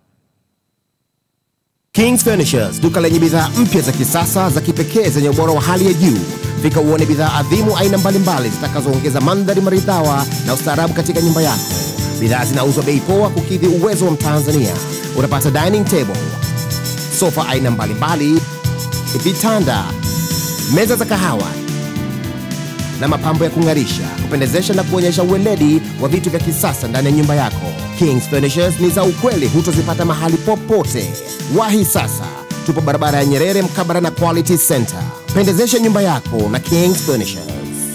Kings Furnitures, duka lenye bidhaa mpya za kisasa za kipekee zenye ubora wa hali ya juu. Fika uone bidhaa adhimu aina mbalimbali zitakazoongeza mandhari maridhawa na ustaarabu katika nyumba yako. Bidhaa zinauzwa bei poa kukidhi uwezo wa Mtanzania. Utapata dining table, sofa aina mbalimbali, vitanda, meza za kahawa na mapambo ya kung'arisha, kupendezesha na kuonyesha uweledi wa vitu vya kisasa ndani ya nyumba yako. Kings Furnitures ni za ukweli, hutozipata mahali popote. Wahi sasa, tupo barabara ya Nyerere mkabara na Quality Center. Pendezesha nyumba yako na Kings Furnitures.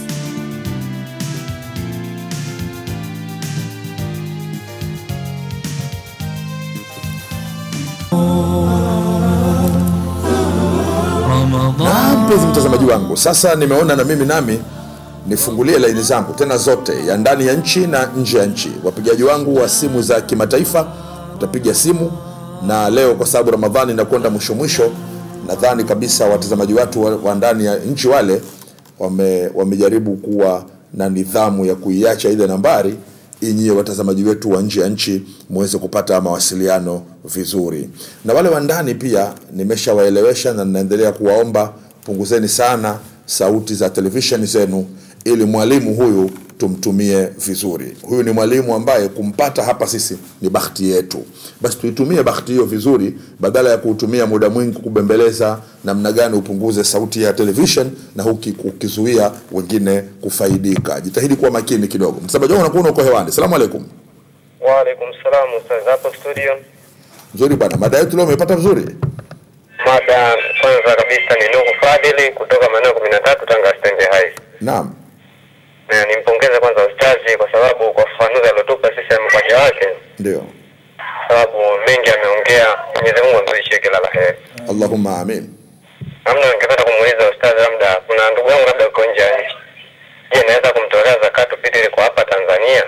Na mpenzi mtazamaji wangu, sasa nimeona na mimi nami nifungulie laini zangu tena zote ya ndani ya nchi na nje ya nchi. Wapigaji wangu wa simu za kimataifa utapiga simu, na leo kwa sababu Ramadhani inakwenda mwisho mwisho, nadhani kabisa watazamaji watu wa, wa ndani ya nchi wale wame, wamejaribu kuwa na nidhamu ya kuiacha ile nambari inyie watazamaji wetu wa nje ya nchi muweze kupata mawasiliano vizuri, na wale wa ndani pia nimeshawaelewesha na ninaendelea kuwaomba punguzeni sana sauti za televisheni zenu ili mwalimu huyu tumtumie vizuri. Huyu ni mwalimu ambaye kumpata hapa sisi ni bahati yetu, basi tuitumie bahati hiyo vizuri, badala ya kuutumia muda mwingi kubembeleza namna gani upunguze sauti ya television na huki ukizuia wengine kufaidika. Jitahidi kuwa makini kidogo. Mtazamaji wangu unakuwa uko hewani. Salamu alaikum. Waalaikum salam ustaz, hapo studio. Nzuri bwana, mada yetu leo umepata vizuri? Mada kwanza kabisa ni Nuhu Fadili kutoka maeneo kumi na tatu Tanga stendi hai. Naam, Na nimpongeze kwanza ustazi kwa sababu kwa ufafanuzi aliotupa sisi amepaja wake, ndio. kwa sababu mengi ameongea. Mwenyezi Mungu amzidishie kila la heri. Allahumma amin. Namna ningependa kumuuliza ustazi, labda kuna ndugu yangu labda uko nje ya nchi, je, naweza kumtolea zakatu fitri kwa hapa Tanzania?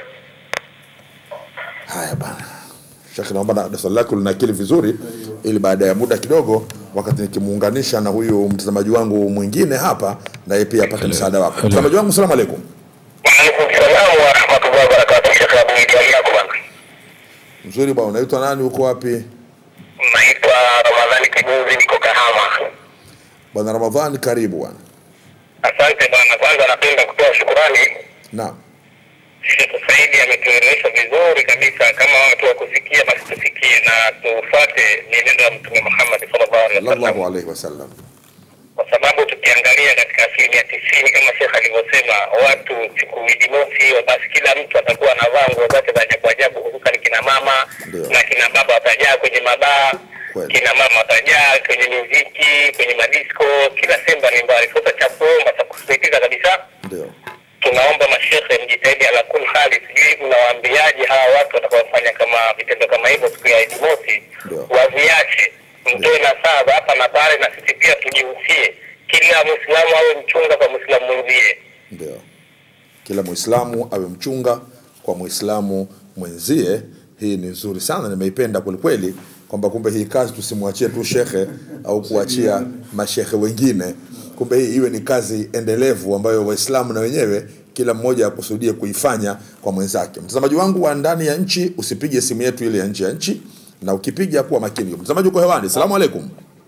Haya bana, Sheikh, naomba na swali lako linakili vizuri, ili baada ya muda kidogo, wakati nikimuunganisha na huyu mtazamaji wangu mwingine hapa, na yeye pia apate msaada wako. Mtazamaji wangu, salamu alaikum. Waalaikum salam wa rahmatullahi wa barakatuh. Sheikh Abu Idi yako bwana. Mzuri bwana, unaitwa nani? Uko wapi? Naitwa Ramadhani Kibuzi, niko Kahama. Bwana Ramadhani, karibu bwana. Asante bwana, kwanza napenda kutoa shukurani. Naam, Sheikh Saidi ametuelewesha vizuri kabisa, kama watu wa kusikia basi tusikie na tufuate mienendo ya Mtume Muhammad sallallahu alaihi wasallam, sallallahu alaihi wasallam. kwa sababu tukiangalia katika asilimia tisini kama Sheikh alivyosema, watu siku Idi mosi hiyo, basi kila mtu atakuwa anavaa nguo zake za ajabu ajabu, hususan kina mama Ndio. na kina baba watajaa kwenye mabaa Kweli. kina mama watajaa kwenye muziki, kwenye madisko, kila sehemu mbalimbali. Sasa cha kuomba cha kusisitiza kabisa Ndio. tunaomba mashehe mjitahidi ala kul hali, sijui mnawaambiaje hawa watu watakaofanya kama vitendo kama hivyo siku ya Idi mosi, Ndio. waviache, mtoe nasaha za hapa na pale, na sisi pia tujihusie, kila Muislamu awe mchunga kwa Muislamu mwenzie. Ndio, kila Muislamu awe mchunga kwa Muislamu mwenzie. Hii ni nzuri sana, nimeipenda kwelikweli, kwamba kumbe hii kazi tusimwachie tu shekhe au kuachia mashehe wengine, kumbe hii iwe ni kazi endelevu ambayo Waislamu na wenyewe kila mmoja akusudie kuifanya kwa mwenzake. Mtazamaji wangu wa ndani ya nchi, usipige simu yetu ile ya nje ya nchi, na ukipiga kuwa makini. Mtazamaji uko hewani, salamu alaikum.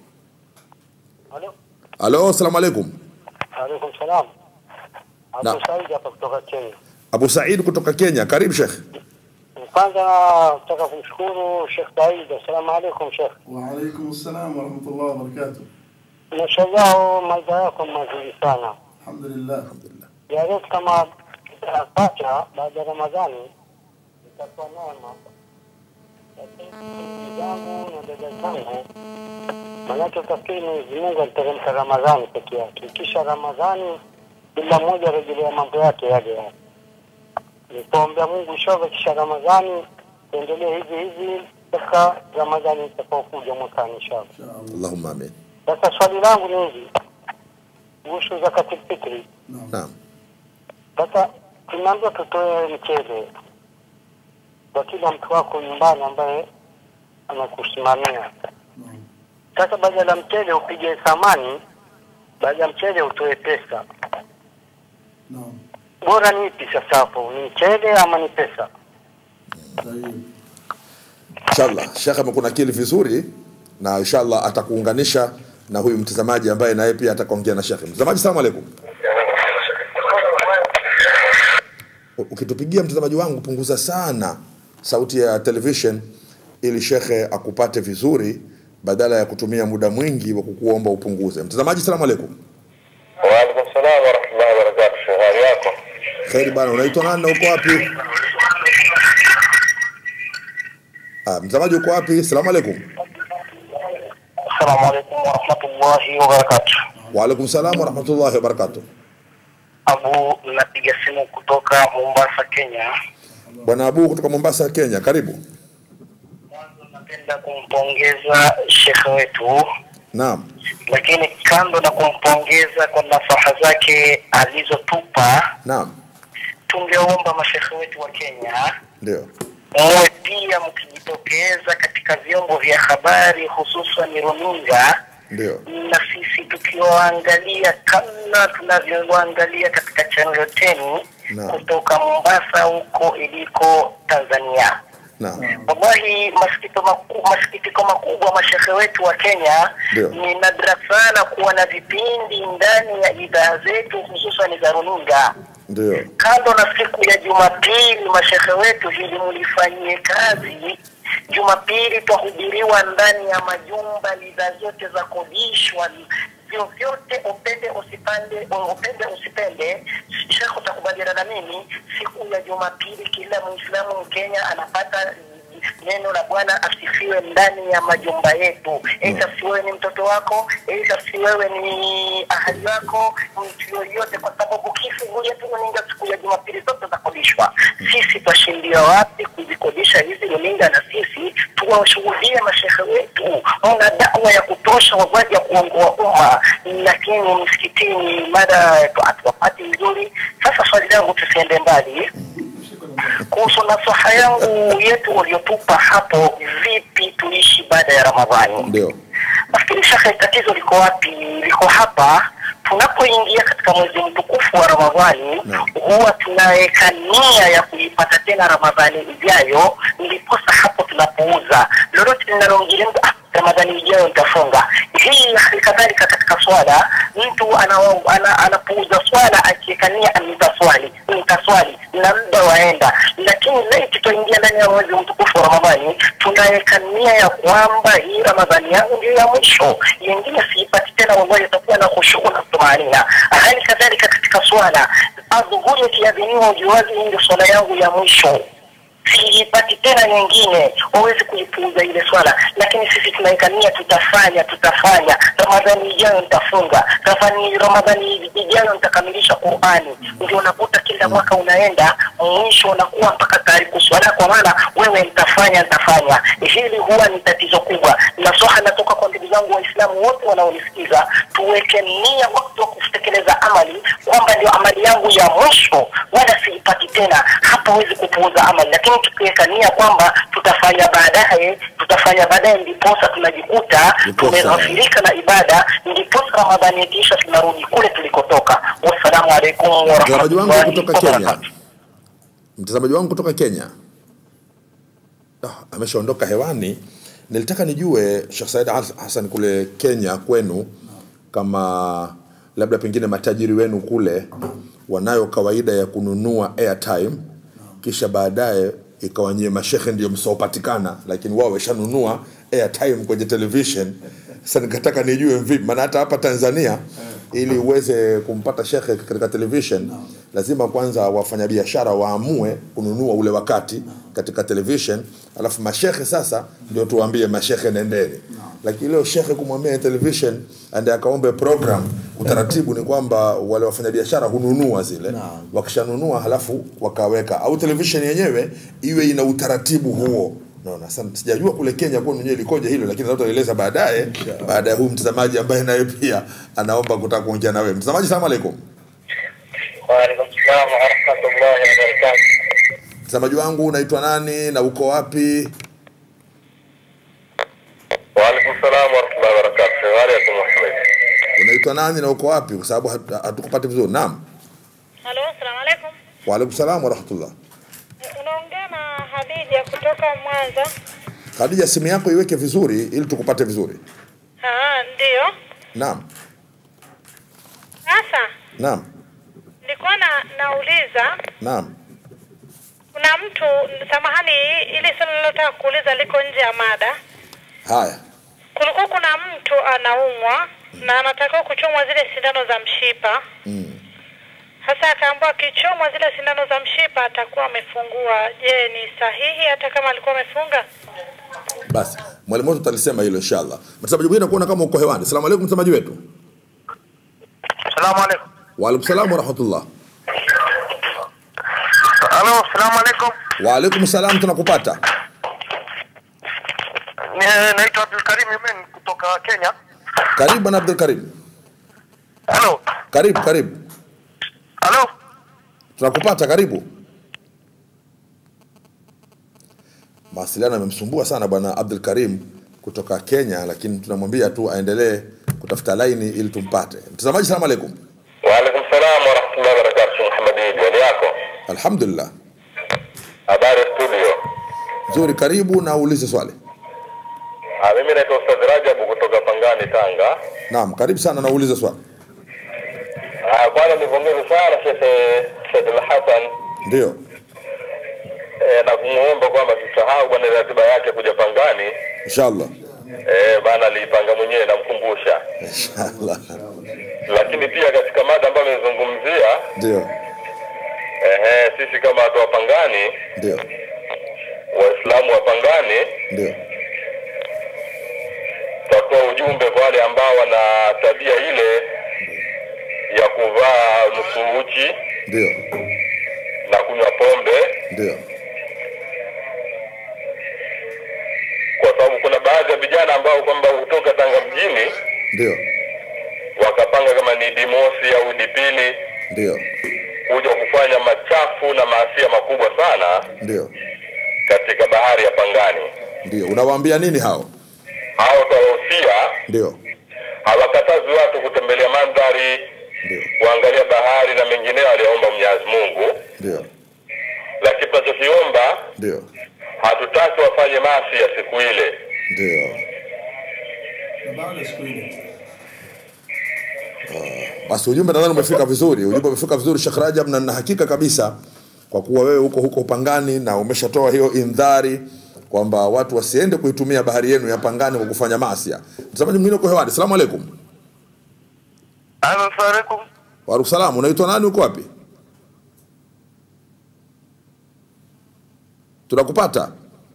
Halo. Halo, salamu alaikum. Alaikum salam. Na- Abu Said hapa kutoka Kenya. Abu Said kutoka Kenya, karibu Sheikh. Kwanza nataka kumshukuru Sheikh Said. Assalamu alaikum Sheikh. Waalaikum salam warahmatullahi wabarakatuh. Mashallah, maida yako mazuri sana. Alhamdulillah. Ya Rab, kama tutapata baada ya Ramadhani itakuwa neema. Lakini ndugu zangu na dada zangu, manake utafikiri Mwenyezi Mungu aliteremka Ramadhani peke yake, kisha Ramadhani kila mmoja arejelea mambo yake yale yale. Nitaombea Mungu inshallah, kisha Ramadhani tuendelee hivi hivi mpaka Ramadhani itakaokuja mwakani inshallah. Allahumma amin. Sasa swali langu ni hivi kuhusu zakatul fitri. Naam. Sasa tumeambiwa tutoe mchele kwa kila mtu wako nyumbani ambaye anakusimamia. Sasa baada ya mchele upige thamani, baada ya mchele utoe pesa. Bora ni ipi sasa hapo, ni mchele ama ni pesa? Inshallah Sheikh amekunakili vizuri na inshallah atakuunganisha na huyu mtazamaji ambaye naye pia atakaongea na Sheikh. Mtazamaji, salamu alaikum. U- Ukitupigia mtazamaji wangu, punguza sana sauti ya television ili shekhe akupate vizuri, badala ya kutumia muda mwingi wa kukuomba upunguze. Mtazamaji, salamu alaikum. Waalaikum salam wa rahmatullahi wa barakatuh. Sheikh, hali yako? Kheri bana, unaitwa nani na uko wapi? Ah, mtazamaji uko wapi? Salamu alaikum. Assalamu alaikum wa rahmatullahi wa barakatuh. Wa alaikum salam wa rahmatullahi wa barakatuh. Abu, napiga simu kutoka Mombasa, Kenya. Bwana Abu kutoka Mombasa, Kenya, karibu. Napenda kumpongeza shekhe wetu, Naam, lakini kando na kumpongeza kwa nasaha zake alizotupa, naam, tungeomba mashekhe wetu wa Kenya ndio. muwe pia mkijitokeza katika vyombo vya habari hususan runinga Ndio. na sisi tukiwaangalia kama tunavyowaangalia katika channel 10 Naam. kutoka Mombasa huko iliko Tanzania. Naam. Wallahi, masikitiko makubwa, masikitiko makubwa mashehe wetu wa Kenya, Ndio. ni nadra sana kuwa na vipindi ndani ya idhaa zetu hususan za runinga Ndio. kando na siku ya Jumapili, mashehe wetu hili mulifanyie kazi. Jumapili twahubiriwa ndani ya majumba, lidha zote za kodishwa, vyovyote, upende usipande, upende usipende. Shekhe, utakubaliana na mimi, siku ya Jumapili kila Muislamu Mkenya anapata neno la Bwana asifiwe ndani ya majumba yetu. Aidha si wewe ni mtoto wako, aidha si wewe ni ahali wako, mtu yoyote, kwa sababu kifungulia tu runinga siku ya Jumapili zote zakodishwa. Sisi twashindia wapi kuzikodisha hizi runinga, na sisi tuwashuhudie mashehe wetu, mna dawa ya kutosha wazaji ya kuongoa umma, lakini msikitini mada hatuwapati vizuri. Sasa swali langu tusiende mbali kuhusu nasaha yangu yetu waliotupa hapo, vipi tuishi baada ya Ramadhani. Ndio. Nafikiri shekhe, tatizo liko wapi? Liko hapa tunapoingia katika mwezi mtukufu wa Ramadhani, huwa tunaweka nia ya kuipata tena Ramadhani ijayo, ndiposa hapo tunapouza lolote linaloingilia mtu, ah, Ramadhani ijayo nitafunga. Hii hali kadhalika katika swala, mtu ana- ana- anapuuza swala akiekania nitaswali nitaswali na muda waenda, lakini leo tutaingia ndani ya mwezi mtukufu wa Ramadhani, tunaweka nia ya kwamba hii Ramadhani yangu ndio ya mwisho, yengine siipati tena, wallahi itakuwa na khushu na tumaanina. Hali kadhalika katika swala, adhuhuri ikiadhiniwa, ujuazi hii ndio swala yangu ya mwisho siipati tena nyingine, wawezi kuipuuza ile swala, lakini sisi tunaweka nia, tutafanya tutafanya, Ramadhani ijayo nitafunga, Ramadhani Ramadhani ijayo nitakamilisha Qurani. Ndio unakuta kila mwaka unaenda mwisho, unakuwa mpaka karibu swala, kwa maana wewe nitafanya nitafanya. Hili huwa ni tatizo kubwa. Nasoha natoka kwa ndugu zangu Waislamu wote wanaonisikiza, tuweke nia wakati wa kutekeleza amali kwamba ndio amali yangu ya mwisho, wala siipati tena. Hapa huwezi kupuuza amali, lakini tukiweka nia kwamba tutafanya baadaye, tutafanya baadaye, ndiposa tunajikuta Ndiposa. tumeghafirika na ibada, ndiposa Ramadhani ikiisha tunarudi kule tulikotoka. Wassalamu alaikum Mtazamaji wangu warahmatullahi kutoka Kenya, wabarakatuh. mtazamaji wangu kutoka Kenya ah, ameshaondoka hewani. Nilitaka nijue Sheikh Said Has- Hassan kule Kenya kwenu, kama labda pengine matajiri wenu kule wanayo kawaida ya kununua airtime kisha baadaye ikawa nyie mashehe ndio msiopatikana, lakini wao wameshanunua airtime kwenye television. Sasa nikataka nijue vipi, maana hata hapa Tanzania ili uweze kumpata shekhe katika television lazima kwanza wafanyabiashara waamue kununua ule wakati katika television, alafu mashekhe sasa ndio tuwaambie mashekhe nendeni. Lakini leo shekhe kumwambia television ande akaombe program, utaratibu ni kwamba wale wafanyabiashara hununua zile, wakishanunua halafu wakaweka, au television yenyewe iwe ina utaratibu huo. Naona sasa sijajua kule Kenya kwa mwenyewe likoje hilo, lakini labda utaeleza baadaye, baada ya huyu mtazamaji ambaye naye pia anaomba kutaka kuongea na wewe. Mtazamaji, salamu alaikum. Waalaikum salam warahmatullahi wabarakatuh. Mtazamaji wangu unaitwa nani na uko wapi? Waalaikum salam warahmatullahi wabarakatuh. Waalaikum Muhammad. Unaitwa nani na uko wapi? Kwa sababu hatu- hatukupati vizuri. Naam. Halo, asalamu alaikum. Wa alaikum salam wa rahmatullah. Unaongea na Hadija kutoka Mwanza. Khadija, simu yako iweke vizuri ili tukupate vizuri. Ah, ndio. Naam. Sasa Naam. nilikuwa na nauliza Naam. kuna mtu samahani, ili swali nilotaka kuuliza liko nje ya mada. Haya. Kulikuwa kuna mtu anaumwa na anatakiwa kuchomwa zile sindano za mshipa. Sasa akaambiwa akichomwa zile sindano za mshipa atakuwa amefungua. Je, ni sahihi hata kama alikuwa amefunga? Basi mwalimu wetu atalisema hilo inshallah. Mtazamaji mwingine kuona kama uko hewani. Asalamu alaykum mtazamaji wetu. Salamu alaikum. Wa alaikum salam wa rahmatullah. Halo, salamu alaikum. Wa alaikum salam tunakupata. Ni- Naitwa Abdul Karim Yemen kutoka Kenya. Karibu bwana Abdul Karim. Halo. Karibu karibu. Halo. Tunakupata karibu. Mawasiliano yamemsumbua sana bwana Abdul Karim kutoka Kenya, lakini tunamwambia tu aendelee kutafuta laini ili tumpate. Mtazamaji, salamu alaikum. Waalaikum salam warahmatullahi wabarakatuh. Muhammad Idi, hali yako? Alhamdulillah. Habari studio. Nzuri, karibu na uulize swali. Ah, mimi naitwa Ustadh Rajabu kutoka Pangani, Tanga. Naam, karibu sana na uulize swali. Ah, kwanza nipongeze sana Sheikh Said Al Hassan Ndio. eh, na kumuomba kwamba sisahau bwana ratiba yake kuja Pangani. Inshallah. Eh, bana aliipanga mwenyewe namkumbusha. Inshallah. Lakini pia katika mada ambayo amezungumzia Ndio. eh, sisi kama watu wa Pangani, Ndio. Waislamu wa Pangani Ndio. tutatoa ujumbe kwa wale ambao wana tabia ile ya kuvaa nusu uchi Ndio. na kunywa pombe Ndio. kwa sababu kuna baadhi ya vijana ambao kwamba hutoka Tanga mjini Ndio. wakapanga kama ni dimosi au dipili Ndio. kuja kufanya machafu na maasia makubwa sana Ndio. katika bahari ya Pangani. Ndio. Unawaambia nini hao? Hao tawahusia Ndio. hawakatazi watu kutembelea mandhari, kuangalia bahari na mengineyo aliyoomba Mwenyezi Mungu, Ndio. lakini tunachokiomba Ndio. hatutaki wafanye maasi ya siku ile. Ndio. Basi ujumbe nadhani umefika vizuri, ujumbe umefika vizuri Sheikh Rajab, na nina hakika kabisa kwa kuwa wewe huko huko Pangani na umeshatoa hiyo indhari kwamba watu wasiende kuitumia bahari yenu ya Pangani kwa kufanya maasi. Mtazamaji mwingine uko hewani, salamu alaikum. Assalamualaikum. Wa salamu, unaitwa nani, uko wapi? Tunakupata.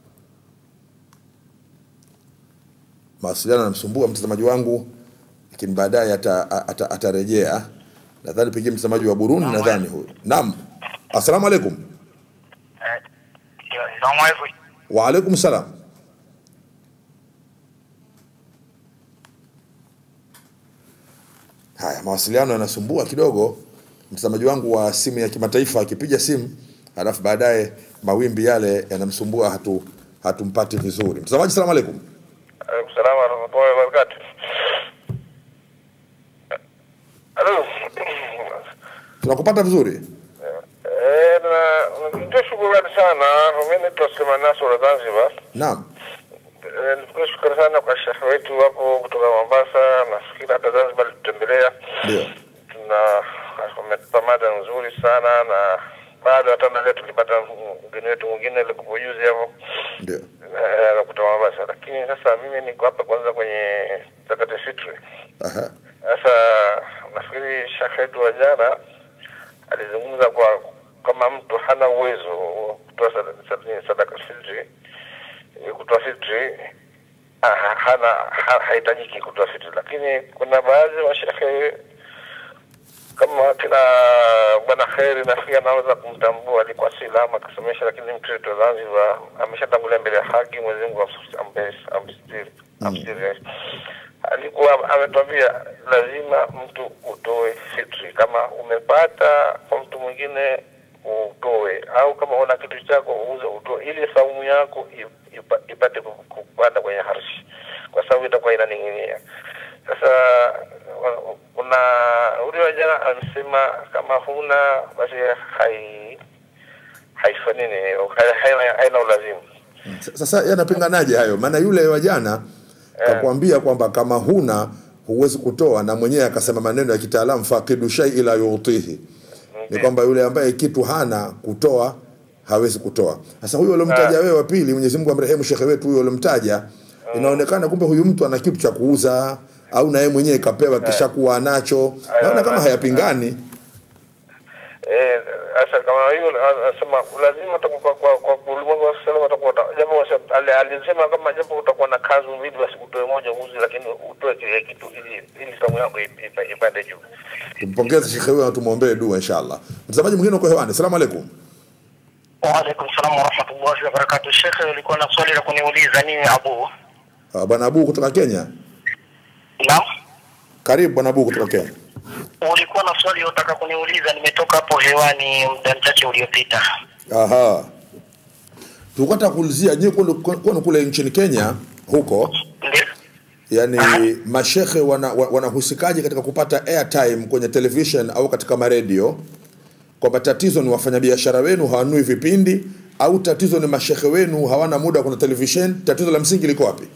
Mawasiliano yanamsumbua mtazamaji wangu, lakini baadaye ata- ata- atarejea. Nadhani pengine mtazamaji wa Burundi, nadhani huyu. Naam, assalamu alaikum. Assalamualaikum. Wa alaikum salam. Haya, mawasiliano yanasumbua kidogo. Mtazamaji wangu wa simu ya kimataifa akipiga simu, halafu baadaye mawimbi yale yanamsumbua, hatu hatumpati vizuri. Mtazamaji, salamu alaikum. Alaikum salaam wa rahmatullahi wa barakatuh. Halo. Tunakupata vizuri. Eh, na nitoa shukrani sana. Mimi naitwa Suleiman Nasr wa Zanzibar. Naam. Eh, Nitoa shukrani sana kwa shekhe wetu hapo kutoka Mombasa. Nafikiri hata Zanzibar alitutembelea. Ndio. Tuna ametupa mada nzuri sana na bado hata na leo tulipata mgeni wetu mwingine alikuwa juzi hapo. Ndio. Eh, kutoka Mombasa. Lakini sasa mimi niko hapa kwanza kwenye zakati fitri. Aha. Sasa nafikiri shekhe wetu wa jana alizungumza kwa kama mtu hana uwezo wa kutoa sada- sada- sadaka fitri, eh, kutoa fitri ah, hana ha- hahitajiki kutoa fitri, lakini kuna baadhi ya mashehe kama kina bwana Kheri nafikiri anaweza kumtambua, alikuwa si lama akisomesha, lakini mtu wetu wa Zanzibar ameshatangulia mbele ya haki. Mwenyezi Mungu ampe- amstiri amstiri. Alikuwa ametuambia lazima mtu utoe fitri, kama umepata kwa mtu mwingine utoe, au kama una kitu chako uuze utoe, ili saumu yako ip- ipa- ipate ku- kupanda kwenye harshi, kwa sababu itakuwa inaning'inia. Sasa wa- kuna ule wa jana amesema kama huna basi hai haifanini hai- haina haina ulazimu. Sasa yanapinganaje hayo? Maana yule wa jana kakwambia kwamba kama huna huwezi kutoa, na mwenyewe akasema maneno ya kitaalamu faqidu shay ila yutihi, ni kwamba yule ambaye kitu hana kutoa hawezi kutoa. Sasa huyo uliomtaja wewe wa pili, Mwenyezi Mungu amrehemu shekhe wetu huyo uliomtaja, inaonekana kumbe huyu mtu ana kitu cha kuuza au na yeye mwenyewe kapewa kisha kuwa anacho. Naona kama hayapingani. Eh, sasa kama hiyo anasema lazima utakuwa kwa kwa kwa ulimwengu wa salama utakuwa uta- japo wasa- ali- alisema kama japo utakuwa na kazi mbili basi utoe moja uzi, lakini utoe kile kitu ili ili saumu yako ip- ipa- ipande juu. Tumpongeze shekhe huyo na tumwombee dua inshallah. Mtazamaji mwingine uko hewani. Asalamu alaikum. Waalaikum salam warahmatullahi wabarakatuh. Shekhe, ulikuwa na swali la kuniuliza nini Abu? Uh, Bwana Abu kutoka Kenya. Naam. Karibu Bwana Abu kutoka Kenya. Ulikuwa na swali unataka kuniuliza, nimetoka hapo hewani muda mchache uliopita. Aha. Tulikuwa tunataka kuulizia nyinyi kule kwenu kule nchini Kenya huko yani mashehe wana, wa- wanahusikaje katika kupata airtime kwenye television au katika maredio kwamba tatizo ni wafanyabiashara wenu hawanui vipindi au tatizo ni mashehe wenu hawana muda kuna television tatizo la msingi liko wapi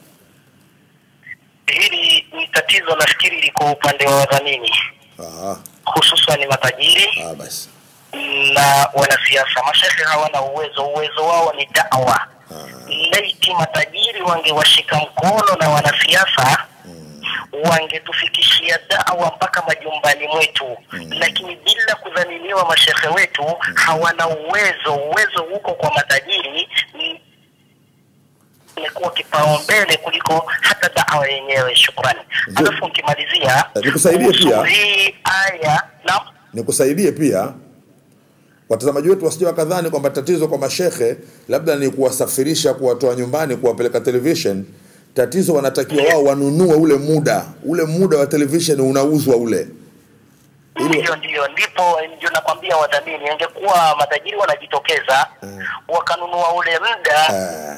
Hili ni tatizo nafikiri liko upande wa wadhamini, Aha, hususan matajiri ah, basi na wanasiasa. Mashehe hawana uwezo, uwezo wao ni dawa. Laiti matajiri wangewashika mkono na wanasiasa wangetufikishia dawa mpaka majumbani mwetu, lakini bila kudhaminiwa mashehe wetu hawana uwezo. Uwezo huko kwa matajiri ni- imekuwa kipaumbele kuliko hata dawa yenyewe. Shukrani. Alafu nikimalizia Eh, nikusaidie kuhusu pia. hii aya na nikusaidie pia watazamaji wetu wasije wakadhani kwamba tatizo kwa mashehe labda ni kuwasafirisha kuwatoa nyumbani kuwapeleka television tatizo wanatakiwa wao wanunue ule muda ule muda wa television unauzwa ule Ndio, ndio, ndipo ndio nakwambia wadhamini, ingekuwa matajiri wanajitokeza wakanunua ule muda Eh.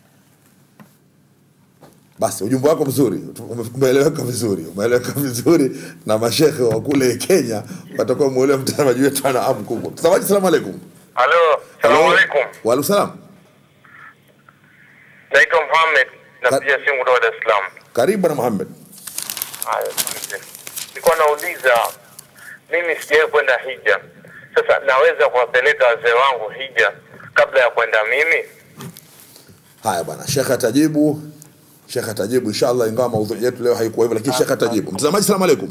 basi ujumbe wako mzuri ume- umeeleweka vizuri umeeleweka vizuri na mashehe wa kule kenya watakuwa mwelewa mtazamaji wetu ana amu kubwa mtazamaji salamu alaikum Halo, salamu alaikum. waalaikum salam Naitwa Mohamed, napiga simu kutoka Dar es Salaam. karibu bwana muhammad Haya, asante. Nilikuwa nauliza, mimi sijawahi kwenda hija. Sasa naweza kuwapeleka wazee wangu hija kabla ya kwenda mimi? Haya bwana, shekhe atajibu, shekhe atajibu inshallah, ingawa maudhui yetu leo haikuwa hivyo, lakini shekhe atajibu. Mtazamaji, salamu alaikum.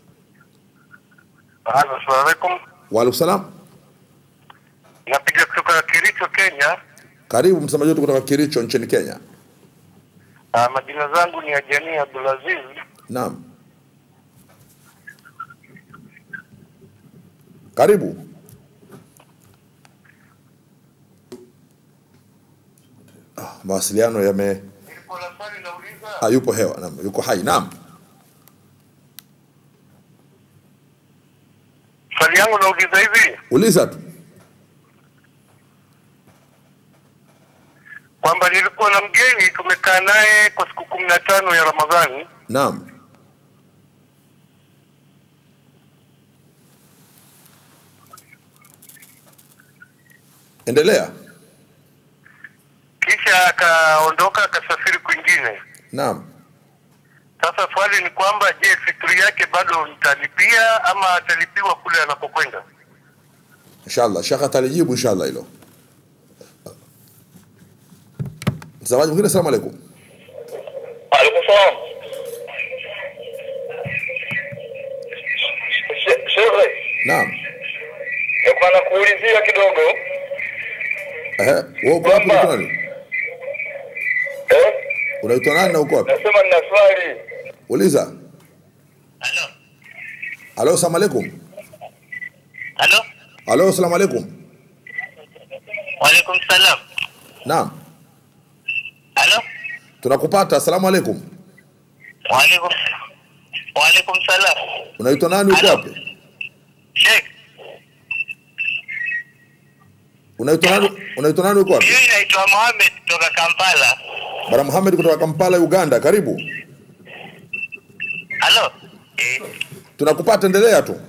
Assalamu alaikum. Waalaikum salam. Napiga kutoka Kericho, Kenya. Karibu mtazamaji wetu kutoka Kericho nchini Kenya. Uh, majina zangu ni Ajani Abdulaziz. Naam, karibu. Ah, mawasiliano yame ah, yupo hewa, naam, yuko hai. Naam, Swali yangu nauliza hivi uliza tu. kwamba nilikuwa na mgeni tumekaa naye kwa siku kumi na tano ya Ramadhani. Naam, endelea. kisha akaondoka akasafiri kwingine. Naam. Sasa swali ni kwamba, je, fitri yake bado nitalipia ama atalipiwa kule anapokwenda? inshallah shekhe atalijibu inshallah hilo mtazamaji mwingine asalamu alaikum Alaikum salam. She- Shehe, naam nilikuwa nakuulizia kidogo. Ehe, wewe uko wapi unaitwa nani unaitwa nani na uko wapi Nasema nina swali. uliza halo asalamu alaikum Halo, halo asalamu alaikum waalaikum salam. naam Halo, tunakupata asalamu alaikum waalaikum waalaikum salam. unaitwa nani uko wapi Sheikh, unaitwa nani unaitwa nani uko wapi mimi naitwa Mohamed kutoka Kampala. bwana Muhammad kutoka Kampala Uganda karibu Halo, tunakupata endelea tu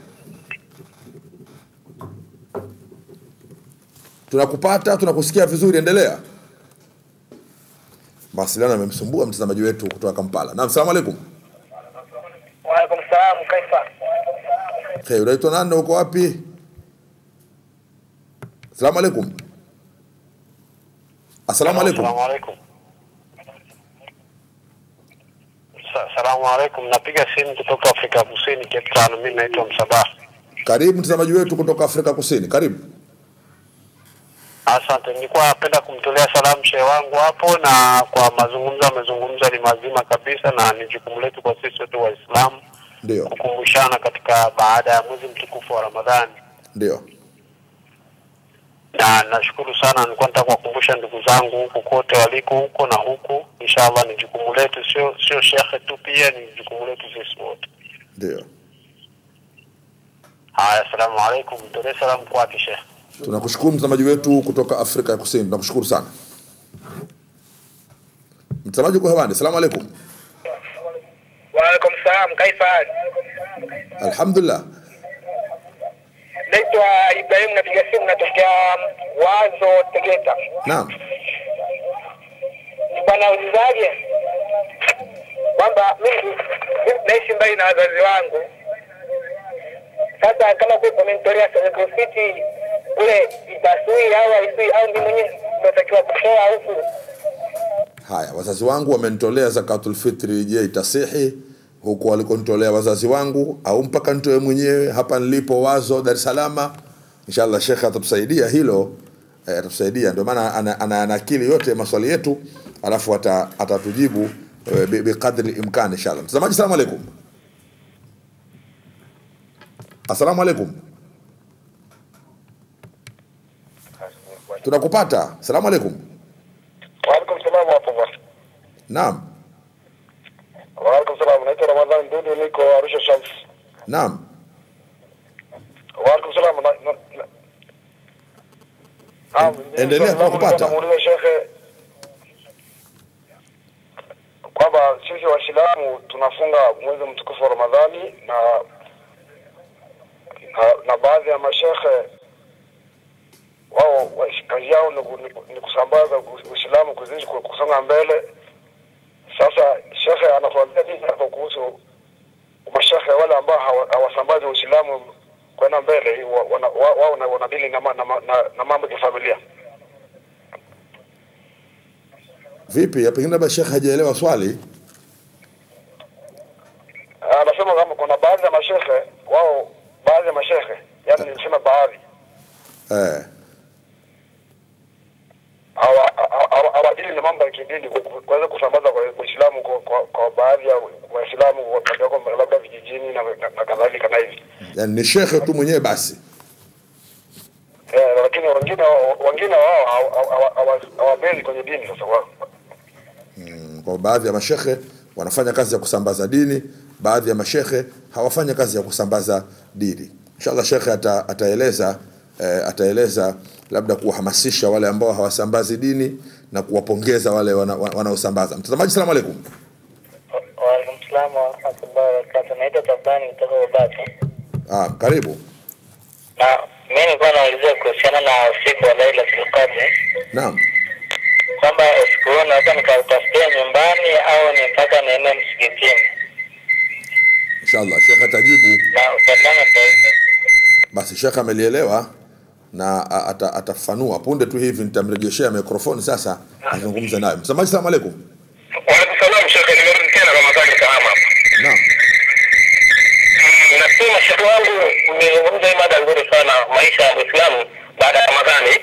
tunakupata tunakusikia vizuri endelea mawasiliano yamemsumbua mtazamaji wetu kutoka kampala naam salamu alaikum waalaikum salam. Kaifa? hey, unaitwa nani na uko wapi salamu alaikum assalamu alaikum Salamu alaikum. Sa- Salamu alaikum. Napiga simu kutoka Afrika Kusini, Cape Town. Mimi naitwa Msabaha. karibu mtazamaji wetu kutoka afrika kusini karibu Asante, nilikuwa napenda kumtolea salamu shehe wangu hapo, na kwa mazungumzo amezungumza ni mazima kabisa, na ni jukumu letu kwa sisi wote Waislamu ndio kukumbushana katika baada ya mwezi mtukufu wa Ramadhani, ndio na nashukuru sana. Nilikuwa nataka kuwakumbusha ndugu zangu huku kote waliko huko na huku, inshallah ni jukumu letu, sio sio shekhe tu, pia ni jukumu letu sisi wote. ndio Haya, asalamu alaikum, mtolee salamu kwake shekhe. tunakushukuru mtazamaji wetu kutoka afrika ya kusini tunakushukuru sana mtazamaji uko hewani salamu alaikum Waalaikum salam, kaifa hali? alhamdulillah naitwa Ibrahim, napiga simu natokea Wazo Tegeta. naam Ni bwana ulizaje kwamba mimi mimi naishi mbali na wazazi wangu. Sasa kama kwetu amenitolea Soweto City kule Ibasui au Aisui au mimi mwenyewe natakiwa kutoa huku haya wazazi wangu wamenitolea zakatul fitri je itasihi huku walikonitolea wazazi wangu au mpaka nitoe mwenyewe hapa nilipo wazo dar es salaam inshallah shekhe atatusaidia hilo eh, atatusaidia ndio maana ana, ana, ana akili yote maswali yetu alafu ata, atatujibu eh, bi- biqadri imkani inshallah mtazamaji salamu alaikum assalamu alaikum tunakupata salamu alaikum Waalaikum salam hapo bwana. naam Waalaikum salam. Naitwa Ramadhani Dudu niko Arusha Shams. naam Waalaikum salam. Na, na, na. Naam, mimi endelea, swali langu tunakupata. nilikuwa namuuliza shekhe kwamba sisi Waislamu tunafunga mwezi mtukufu wa Ramadhani na na, na baadhi ya mashekhe wao wa- kazi yao ni, ku- ni, ku- ni kusambaza u- Uislamu kuzidi ku- kusonga mbele. Sasa shekhe anatuambia nini hapo kuhusu mashekhe wale ambao hawa- hawasambazi Uislamu kwenda mbele, wa- wana- wa- wao na- wanadili na, ma- na, ma- na, na mambo ya kifamilia. vipi Ya pengine labda shekhe hajaelewa swali Anasema kama kuna baadhi ya mashekhe wao, baadhi ya mashekhe, yani nilisema baadhi eh. hawa- hawa- hawa- hawadili na mambo ya kidini ku- ku- kuweza kusambaza kwa Uislamu kwa, kwa, kwa baadhi ya Waislamu walioko labda vijijini na, na, na kadhalika na hivi yani ni shekhe tu mwenyewe basi eh, lakini wengine wengine wao hawa- hawa- hawa- hawabezi kwenye dini sasa wao Mm, kwa baadhi ya mashekhe wanafanya kazi ya kusambaza dini baadhi ya mashekhe hawafanyi kazi ya kusambaza dini inshallah shekhe ata, ataeleza eh, ataeleza labda kuwahamasisha wale ambao hawasambazi dini na kuwapongeza wale wana- wa- wanaosambaza mtazamaji salamu alaikum Waalaikum salaam wa rahmatullahi wa barakatuh. Naitwa Tabani kutoka Babati. ah, karibu Na mimi nilikuwa naulizia kuhusiana na usiku wa Lailatul Qadr naam kwamba usiku huo naweza nikautafutia nyumbani au ni mpaka niende msikitini, inshallah shekhe atajibu na usalama ndio hivyo. basi shekhe amelielewa na a- ata, atafanua punde tu hivi nitamrejeshea mikrofoni sasa azungumze naye mtazamaji salamu alaikum Waalaikum salam shekhe, nimerudi tena Ramadhani Kahama. naam Mm, Nasema shekhe wangu, umezungumza hii mada nzuri sana, maisha ya Muislamu baada ya Ramadhani.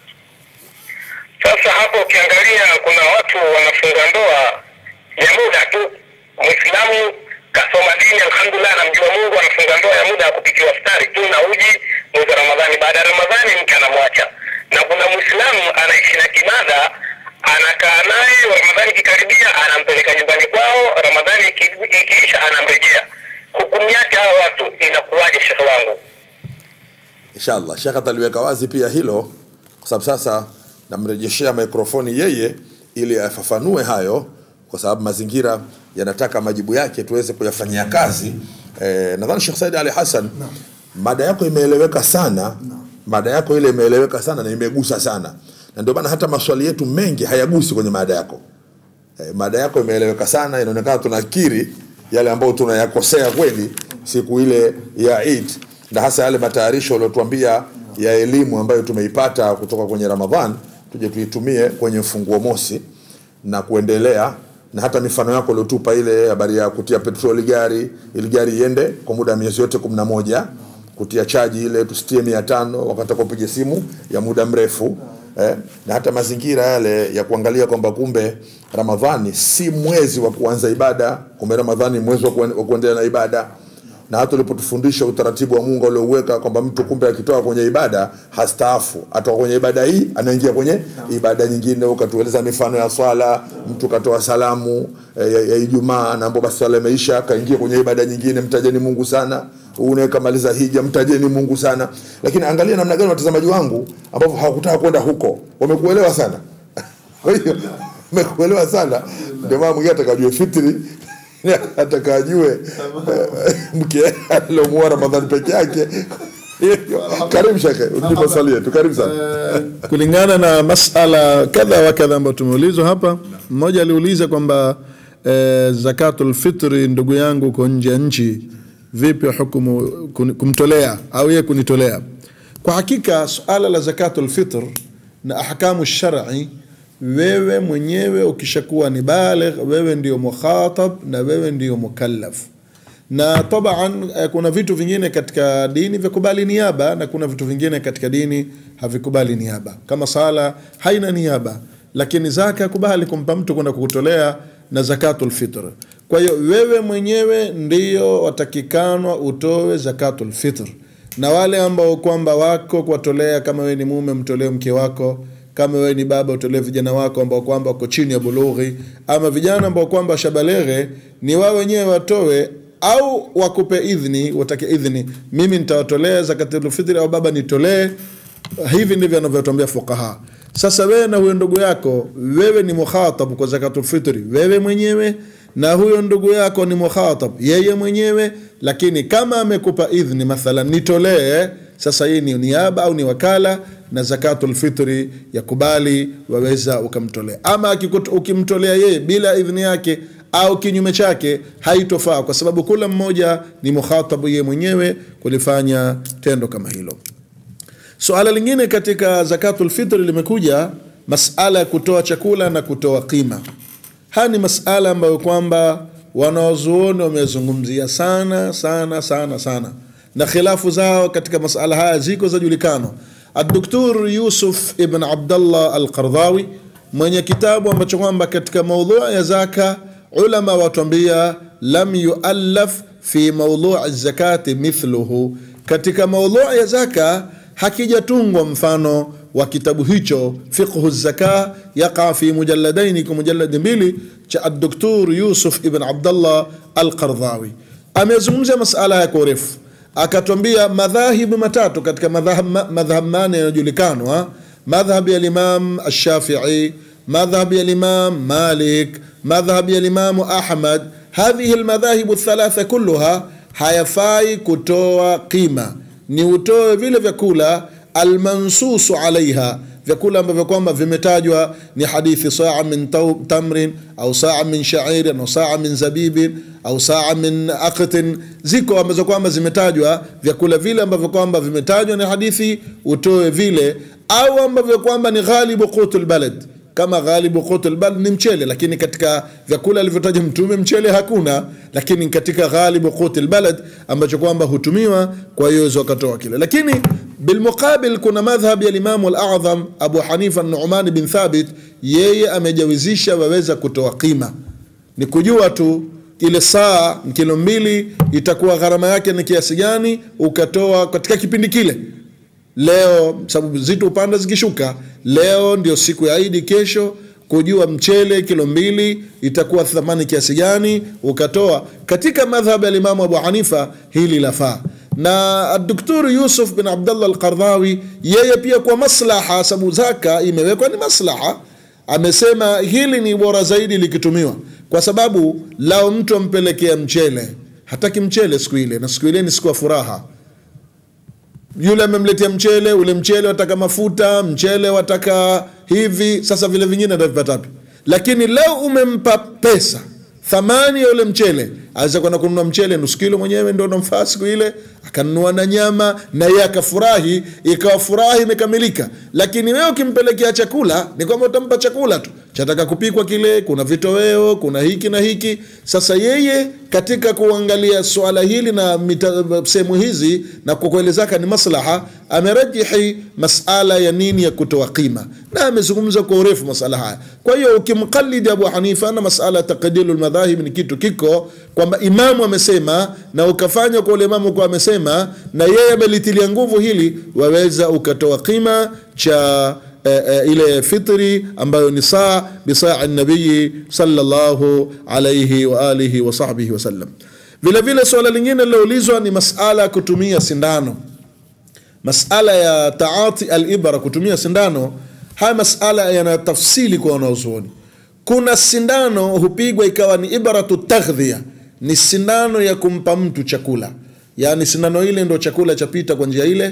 Sasa hapo ukiangalia, kuna watu wanafunga ndoa ya muda tu. Muislamu kasoma dini, alhamdulillah, anamjua Mungu, anafunga ndoa ya muda ya kupikiwa futari tu na uji mwezi wa Ramadhani. Baada ya Ramadhani mke anamwacha, na kuna Muislamu anaishi na kibada anakaa naye, Ramadhani ikikaribia anampeleka nyumbani kwao, Ramadhani iki- ikiisha anamrejea. Hukumu yake hawa watu inakuwaje, shekhe wangu? inshallah shekhe ataliweka wazi pia hilo kwa sababu sasa namrejeshea mikrofoni yeye ili afafanue hayo kwa sababu mazingira yanataka majibu yake tuweze kuyafanyia kazi eh, nadhani Sheikh Said Ali Hassan mada yako imeeleweka sana mada yako ile imeeleweka sana na imegusa sana na ndio maana hata maswali yetu mengi hayagusi kwenye mada yako eh, mada yako imeeleweka sana inaonekana tunakiri yale ambayo tunayakosea kweli siku ile ya Eid na hasa yale matayarisho uliotuambia ya elimu ambayo tumeipata kutoka kwenye Ramadhan tuje tuitumie kwenye mfunguo mosi na kuendelea na hata mifano yako uliotupa ile habari ya kutia petroli gari ili gari iende kwa muda wa miezi yote kumi na moja kutia chaji ile tusitie mia tano wakati kupiga simu ya muda mrefu eh, na hata mazingira yale ya kuangalia kwamba kumbe Ramadhani si mwezi wa kuanza ibada, kumbe Ramadhani ni mwezi wa kuen- wa kuendelea na ibada na hata ulipotufundisha utaratibu wa Mungu aliouweka kwamba mtu kumbe akitoka kwenye ibada hastaafu, atoka kwenye ibada hii anaingia kwenye ibada nyingine. Ukatueleza mifano ya swala, mtu katoa salamu eh, ya, ya Ijumaa na ambapo basi swala imeisha, kaingia kwenye ibada nyingine. Mtajeni Mungu sana. Une kamaliza hija, mtajeni Mungu sana. Lakini angalia namna gani watazamaji wangu ambao hawakutaka kwenda huko wamekuelewa sana. Kwa hiyo wamekuelewa sana, ndio maana mwingine atakajue fitri atakajue mke aliomuoa Ramadhani peke yake karibu shekhe ulipo swali yetu karibu sana kulingana na masala kadha wa kadha ambayo tumeulizwa hapa mmoja aliuliza kwamba eh, zakatul fitri ndugu yangu uko nje ya nchi vipi hukumu kun- kumtolea au yeye kunitolea kwa hakika suala la zakatul fitr na ahkamu shari wewe mwenyewe ukishakuwa ni baligh wewe ndio mukhatab na wewe ndio mukallaf na taban eh, kuna vitu vingine katika dini vikubali niaba na kuna vitu vingine katika dini havikubali niaba kama sala haina niaba lakini zaka kubali kumpa mtu kwenda kukutolea na zakatul fitr kwa hiyo wewe mwenyewe ndio watakikanwa utoe zakatul fitr na wale ambao kwamba wako kuwatolea kama wewe ni mume mtolee mke wako kama wewe ni baba utolee vijana wako ambao kwamba wako chini ya bulughi ama vijana ambao kwamba shabaleghe ni wao wenyewe watoe au wakupe idhni watake idhni mimi nitawatolea zakatul fitri au baba nitolee hivi ndivyo anavyotuambia fuqaha sasa wewe na huyo ndugu yako wewe ni mukhatab kwa zakatul fitri wewe mwenyewe na huyo ndugu yako ni mukhatab yeye mwenyewe lakini kama amekupa idhni mathalan nitolee sasa hii ni niaba au ni wakala na zakatul fitri ya kubali waweza ukamtolea ama akikut- ukimtolea yeye bila idhni yake au kinyume chake haitofaa kwa sababu kila mmoja ni mukhatabu yeye mwenyewe kulifanya tendo kama hilo suala lingine katika zakatul fitri limekuja masala ya kutoa chakula na kutoa qima haya ni masala ambayo kwamba wanawazuoni wamezungumzia sana sana sana sana na khilafu zao katika masala haya ziko zajulikana adoktor yusuf ibn abdallah alqardhawi mwenye kitabu ambacho kwamba katika maudhua ya zaka ulama watuambia lam yuallaf fi maudhui zakati mithluhu katika maudhui ya zaka hakijatungwa mfano wa kitabu hicho fiqhu zaka yaqa fi mujalladaini kwa mujaladi mbili cha adoktor yusuf ibn abdallah alqardhawi amezungumzia masala ya kwa urefu akatwambia madhahibu matatu katika madhahab madhhab mane yanayojulikanwa madhhab ya limam alshafii madhhab ya limam malik madhhab ya limamu ahmad hadhihi lmadhahibu thalatha kulluha hayafai kutoa qima ni utoe vile vyakula almansusu alaiha vyakula ambavyo kwamba vimetajwa ni hadithi saa min tau- tamrin au saa min shairin au saa min zabibin au saa min aqtin ziko ambazo kwamba zimetajwa vyakula vile ambavyo kwamba vimetajwa ni hadithi utoe vile au ambavyo kwamba ni ghalibu qutul balad kama ghalibu qutul balad ni mchele lakini katika vyakula alivyotaja mtume mchele hakuna lakini katika ghalibu qutul balad ambacho kwamba hutumiwa kwa hiyo wakatoa kile lakini bilmuqabil kuna madhhab ya limamu al-a'zam abu hanifa numan bin thabit yeye amejawizisha waweza kutoa qima ni kujua tu ile saa kilo mbili itakuwa gharama yake ni kiasi gani ukatoa katika kipindi kile leo sababu zitu upanda zikishuka leo ndio siku ya idi kesho kujua mchele kilo mbili itakuwa thamani kiasi gani ukatoa katika madhhab ya limamu abu hanifa hili lafaa na doktor yusuf bin abdallah alqardhawi yeye pia kwa maslaha sababu zaka imewekwa ni maslaha amesema hili ni bora zaidi likitumiwa kwa sababu lao mtu ampelekea mchele hataki mchele siku ile na siku ile ni siku ya furaha yule amemletea mchele ule mchele wataka mafuta mchele wataka hivi sasa vile vingine atavipata wapi lakini leo umempa pesa thamani ya ule mchele aweza kwenda kununua mchele nusu kilo mwenyewe ndo namfaa siku ile akanunua na nyama na yeye akafurahi ikawa furaha imekamilika lakini wewe ukimpelekea chakula ni kwamba utampa chakula tu chataka kupikwa kile kuna vitoweo kuna hiki na hiki sasa yeye katika kuangalia swala hili na mita- sehemu hizi na kwa kweli zaka ni maslaha amerajihi masala ya nini ya kutoa qima na amezungumza kwa urefu masala haya kwa hiyo ukimqalidi abu hanifa na masala ya taqdilu lmadhahib ni kitu kiko kwamba imamu amesema na ukafanya kwa ule imamu kwa amesema na yeye amelitilia nguvu hili waweza ukatoa qima cha eh, eh, ile fitri ambayo ni saa bisaa nabii sallallahu alayhi wa alihi wa sahbihi wasallam vile vile suala lingine liloulizwa ni masala ya kutumia sindano masala ya taati alibra kutumia sindano haya masala yana tafsili kwa wanaozuoni kuna sindano hupigwa ikawa ni ibratu taghdhia ni sindano ya kumpa mtu chakula yaani sindano ile ndo chakula chapita kwa njia ile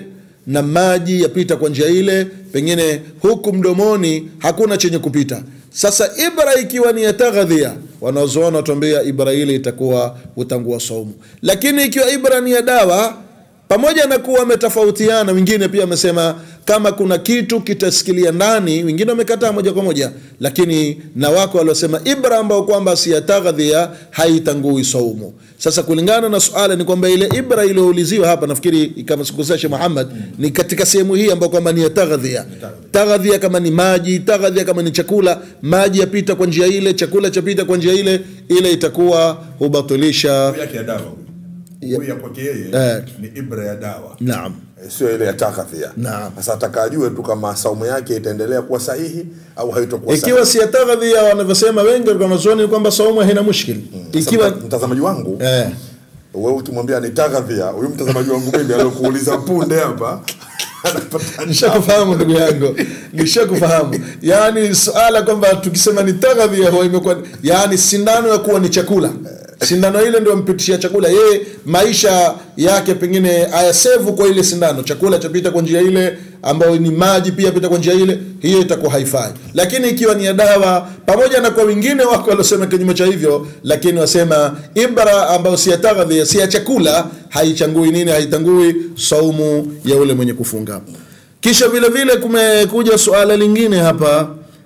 na maji yapita kwa njia ile pengine huku mdomoni hakuna chenye kupita sasa ibra ikiwa ni ya taghadhia wanaozoona watuambia ibra ile itakuwa utangua saumu lakini ikiwa ibra ni ya dawa pamoja na kuwa wametofautiana wengine pia wamesema kama kuna kitu kitasikilia ndani wengine wamekataa moja kwa moja lakini na wako waliosema ibra ambao kwamba si ya taghadhia haitangui saumu sasa kulingana na suala ni kwamba ile ibra iliyouliziwa hapa nafikiri kama sikosea Sheikh Muhammad ni katika sehemu hii ambayo kwamba ni ya taghadhia taghadhia kama ni maji taghadhia kama ni chakula maji yapita kwa njia ile chakula chapita kwa njia ile ile itakuwa hubatilisha yake ya dawa huyu ya kwake yeye Eh. ni ibra ya dawa naam Eh, sio ile ya takafia Naam. sasa ataka ajue tu kama saumu yake itaendelea kuwa sahihi au haitokuwa ikiwa si ya taghadhia wanavyosema wengi walikuwa wanazuoni ni kwamba saumu haina mushkili ikiwa Sasa mtazamaji wangu eh. wewe ukimwambia ni takadhia huyu mtazamaji wangu mimi aliokuuliza punde hapa nishakufahamu ndugu yangu nishakufahamu yaani suala kwamba tukisema ni taghadhia huwa imekuwa yaani sindano ya kuwa ni chakula sindano ile ndio mpitishia chakula yeye maisha yake pengine ayasevu kwa ile sindano chakula chapita kwa njia ile ambayo ni maji pia pita kwa njia ile hiyo itakuwa haifai lakini ikiwa ni ya dawa pamoja na kwa wengine wako waliosema kinyume cha hivyo lakini wasema ibra ambayo si ya taghadhia si ya chakula haichangui nini haitangui saumu ya ule mwenye kufunga kisha vile vile kumekuja suala lingine hapa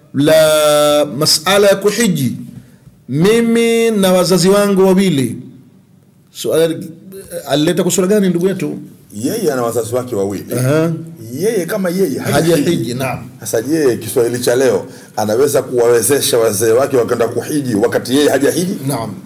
la masala ya kuhiji mimi na wazazi wangu wawili suala alileta kwa sura gani ndugu yetu yeye ana wazazi wake wawili Aha. yeye kama yeye Hajahiji, naam. sasa je kiswahili cha leo anaweza kuwawezesha wazee wake wakaenda kuhiji wakati yeye hajahiji naam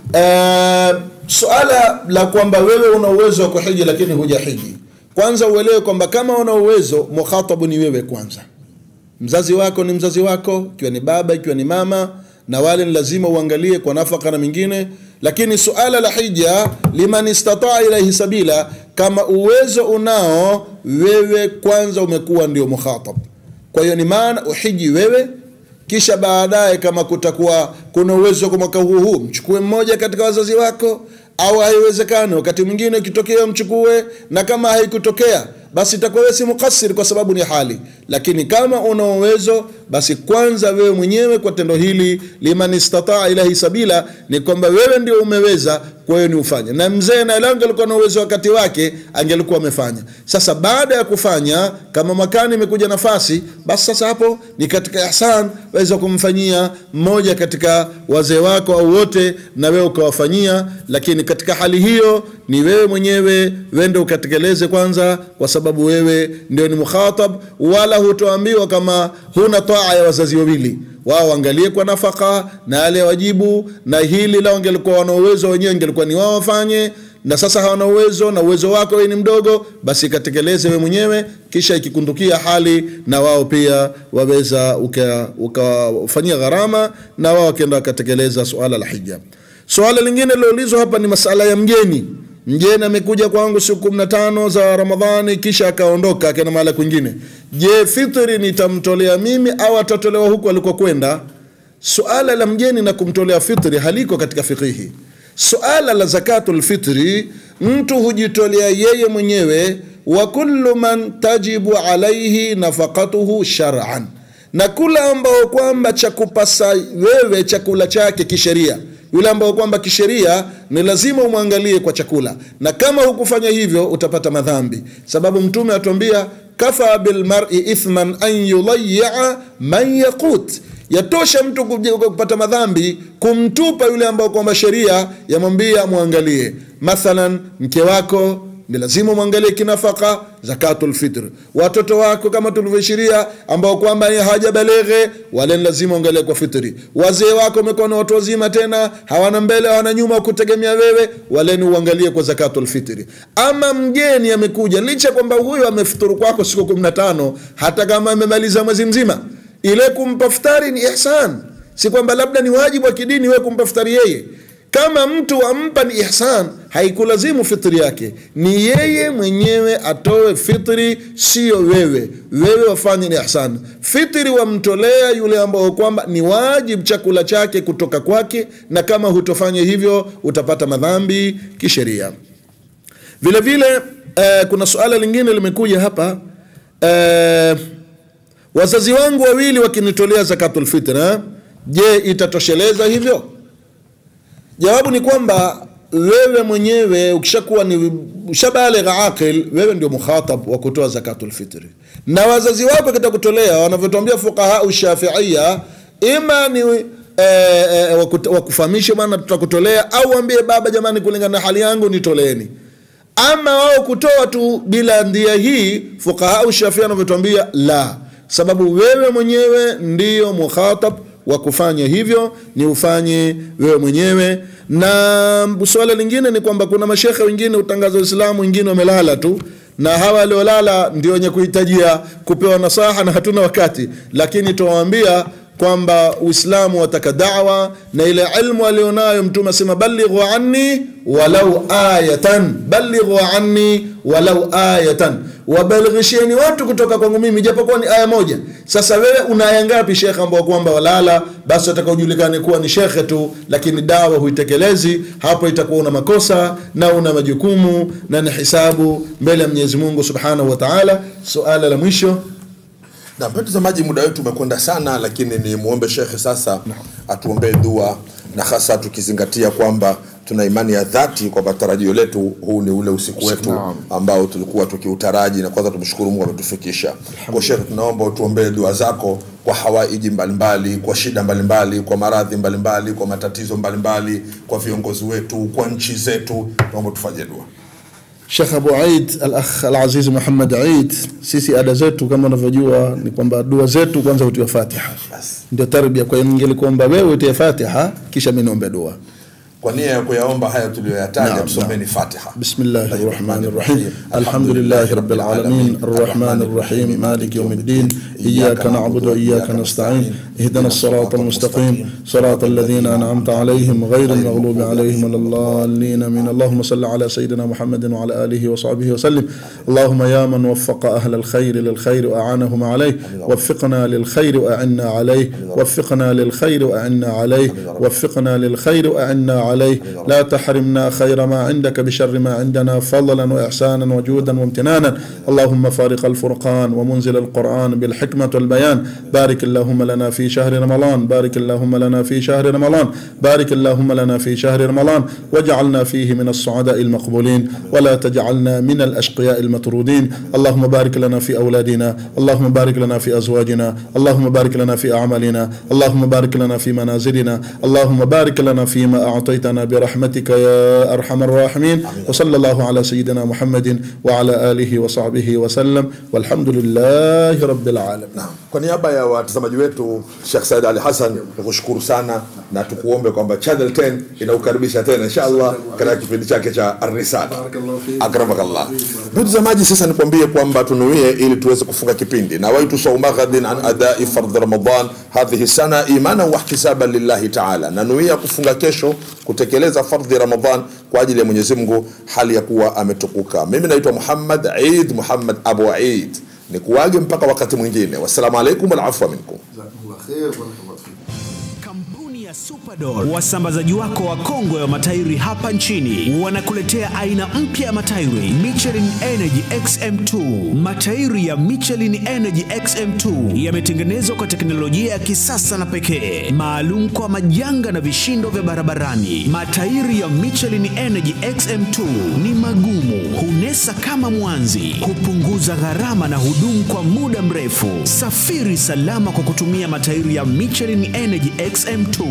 uh, suala la kwamba wewe una uwezo wa kuhiji lakini hujahiji kwanza uelewe kwamba kama una uwezo mukhatabu ni wewe kwanza mzazi wako ni mzazi wako ikiwa ni baba ikiwa ni mama na wale ni lazima uangalie kwa nafaka na mingine lakini suala la hija liman istataa ilaihi sabila kama uwezo unao wewe kwanza umekuwa ndio mukhatab kwa hiyo ni maana uhiji wewe kisha baadaye kama kutakuwa kuna uwezo kwa mwaka huu huu mchukue mmoja katika wazazi wako au haiwezekani wakati mwingine ukitokea mchukue na kama haikutokea basi itakuwa wewe si mukasir kwa sababu ni hali lakini kama una uwezo basi kwanza wewe mwenyewe kwa tendo hili liman istataa ilahi sabila ni kwamba wewe ndio umeweza kwa hiyo ni ufanye na mzee na lango alikuwa na uwezo wakati wake angelikuwa amefanya sasa baada ya kufanya kama mwakani imekuja nafasi basi sasa hapo ni katika ihsan waweza kumfanyia mmoja katika wazee wako au wote na wewe ukawafanyia lakini katika hali hiyo ni wewe mwenyewe wende ukatekeleze kwanza kwa sababu wewe ndio ni mukhatab wala hutoambiwa kama huna taa ya wazazi wawili wao waangalie kwa nafaka na yale wajibu na hili lao wangelikuwa wana uwezo wenyewe ingelikuwa ni wao wafanye na sasa hawana uwezo na uwezo wako wewe ni mdogo basi katekeleze wewe mwenyewe kisha ikikundukia hali na wao pia waweza ukawafanyia uka gharama na wao wakienda wakatekeleza suala la hija suala lingine liloulizwa hapa ni masala ya mgeni mgeni amekuja kwangu siku kumi na tano za ramadhani kisha akaondoka akaenda mahala kwingine je fitri nitamtolea mimi au atatolewa huku alikokwenda suala la mgeni na kumtolea fitri haliko katika fikihi suala la zakatul fitri mtu hujitolea yeye mwenyewe wa kullu man tajibu alaihi nafaqatuhu shar'an na kula ambao kwamba cha kupasa wewe chakula chake kisheria yule ambao kwamba kisheria ni lazima umwangalie kwa chakula na kama hukufanya hivyo utapata madhambi sababu mtume atuambia kafa bilmari ithman an yudayia man yaqut yatosha mtu kupata madhambi kumtupa yule ambao kwamba sheria yamwambia mwangalie mathalan mke wako ni lazima mwangalie kinafaka zakatul fitr watoto wako kama tulivyoishiria ambao kwamba hawajabaleghe wale ni lazima uangalie kwa fitri wazee wako wamekuwa na watu wazima tena hawana mbele hawana nyuma kutegemea wewe wale ni uangalie kwa zakatul fitri ama mgeni amekuja licha kwamba huyo amefuturu kwako siku kumi na tano hata kama amemaliza mwezi mzima ile kumpa futari ni ihsan si kwamba labda ni wajibu wa kidini wewe kumpa futari yeye kama mtu ampa ni ihsan haikulazimu fitri yake ni yeye mwenyewe atoe fitri sio wewe wewe wafanye ni ihsan fitri wamtolea yule ambao kwamba ni wajib chakula chake kutoka kwake na kama hutofanya hivyo utapata madhambi kisheria vile vile eh, kuna suala lingine limekuja hapa eh, wazazi wangu wawili wakinitolea zakatul fitra je itatosheleza hivyo jawabu ni kwamba wewe mwenyewe ukishakuwa ni ushabaligha aqil wewe ndio mukhatab wa kutoa zakatul fitri na wazazi wako kitakutolea wanavyotuambia fuqaha shafiia ima ni eh, eh, wakut- wakufahamishe bwana tutakutolea au waambie baba jamani kulingana na hali yangu nitoleeni ama wao kutoa tu bila ndia hii fuqaha shafia wanavyotuambia la sababu wewe mwenyewe ndiyo mukhatab wa kufanya hivyo ni ufanye wewe mwenyewe na suala lingine ni kwamba kuna mashekhe wengine utangaza uislamu wengine wamelala tu na hawa waliolala ndio wenye kuhitajia kupewa nasaha na hatuna wakati lakini tuwaambia kwamba uislamu wataka dawa na ile ilmu alionayo mtume asema balighu anni walau ayatan balighu anni walau ayatan wabalighisheni watu kutoka kwangu mimi japokuwa ni aya moja sasa wewe una aya ngapi shekhe ambao kwamba walala basi watakaojulikane kuwa ni shekhe tu lakini dawa huitekelezi hapo itakuwa una makosa na una majukumu na ni hisabu mbele ya mwenyezi mungu subhanahu wa taala suala la mwisho na mtazamaji muda wetu umekwenda sana lakini ni muombe shekhe sasa atuombee dua na hasa tukizingatia kwamba tuna imani ya dhati kwamba tarajio letu huu ni ule usiku wetu Naam. ambao tulikuwa tukiutaraji na kwanza tumshukuru mungu ametufikisha kwa shekhe tunaomba utuombee dua zako kwa hawaiji mbalimbali kwa shida mbalimbali kwa maradhi mbalimbali kwa matatizo mbalimbali kwa viongozi wetu kwa nchi zetu naomba tufanye dua Sheikh Abu Aid al-akh al-Aziz Muhammad Aid, sisi ada zetu kama unavyojua ni kwamba dua zetu kwanza hutiwa Fatiha, ndio tarbia. Kwa hiyo ningelikuomba wewe utie Fatiha kisha mimi niombe dua. kwa nia ya kuyaomba haya tuliyoyataja Naam, tusomeni fatiha بسم الله الرحمن الرحيم الحمد لله رب العالمين الرحمن الرحيم مالك يوم الدين إياك نعبد وإياك نستعين اهدنا الصراط المستقيم صراط الذين أنعمت عليهم غير المغلوب عليهم ولا الضالين من اللهم صل على سيدنا محمد وعلى آله وصحبه وسلم اللهم يا من وفق أهل الخير للخير وأعانهم عليه وفقنا للخير وأعنا عليه وفقنا للخير وأعنا عليه وفقنا للخير وأعنا عليه لا تحرمنا خير ما عندك بشر ما عندنا فضلا وإحسانا وجودا وامتنانا اللهم فارق الفرقان ومنزل القرآن بالحكمة والبيان بارك اللهم لنا في شهر رمضان بارك اللهم لنا في شهر رمضان بارك اللهم لنا في شهر رمضان واجعلنا فيه من السعداء المقبولين ولا تجعلنا من الأشقياء المطرودين اللهم بارك لنا في أولادنا اللهم بارك لنا في أزواجنا اللهم بارك لنا في أعمالنا اللهم بارك لنا في منازلنا اللهم بارك لنا فيما أعطيتنا برحمتك يا أرحم الراحمين وصلى الله على سيدنا محمد وعلى آله وصحبه وسلم والحمد لله رب العالمين kwa niaba ya watazamaji wetu Sheikh Said Ali Hassan nikushukuru sana na tukuombe kwamba Channel 10 inaukaribisha tena inshallah katika kipindi chake cha Ar-Risala. Akramakallah. Mtazamaji, sasa nikwambie kwamba tunuie ili tuweze kufunga kipindi na waitu sauma ghadin an adai fardh Ramadan hadhihi sana imana wa ihtisaban lillahi ta'ala, na nuia kufunga kesho kutekeleza fardhi Ramadan kwa ajili ya Mwenyezi Mungu hali ya kuwa ametukuka. Mimi naitwa Muhammad Eid Muhammad Abu Eid, nikuage mpaka wakati mwingine. Wassalamu alaikum wal afwa minkum. Kampuni ya Superdol, wasambazaji wako wa kongwe wa matairi hapa nchini, wanakuletea aina mpya ya matairi Michelin Energy XM2. Matairi ya Michelin Energy XM2 yametengenezwa kwa teknolojia ya kisasa na pekee, maalum kwa majanga na vishindo vya barabarani. Matairi ya Michelin Energy XM2 ni magumu, hunesa kama mwanzi, hupunguza gharama na hudumu kwa muda mrefu. Safiri salama kwa kutumia matairi ya Michelin Energy XM2.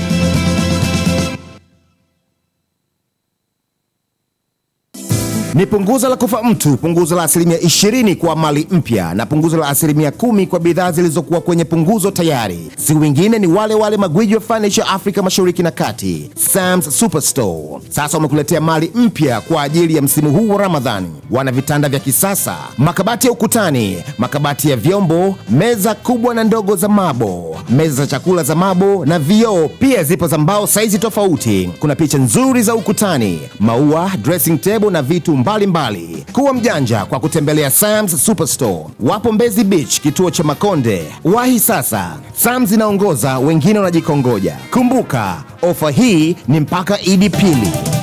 Ni punguzo la kufa mtu, punguzo la asilimia 20 kwa mali mpya na punguzo la asilimia kumi kwa bidhaa zilizokuwa kwenye punguzo tayari. Si wengine ni wale wale magwiji wa furniture Afrika Mashariki na Kati, Sam's Superstore. Sasa wamekuletea mali mpya kwa ajili ya msimu huu wa Ramadhani. Wana vitanda vya kisasa, makabati ya ukutani, makabati ya vyombo, meza kubwa na ndogo za mabo, meza za chakula za mabo na vioo. Pia zipo za mbao saizi tofauti. Kuna picha nzuri za ukutani, maua, dressing table na vitu mbalimbali mbali. Kuwa mjanja kwa kutembelea Sam's Superstore. Wapo Mbezi Beach, kituo cha Makonde. Wahi sasa, Sam's inaongoza, wengine wanajikongoja. Kumbuka, ofa hii ni mpaka Idi pili.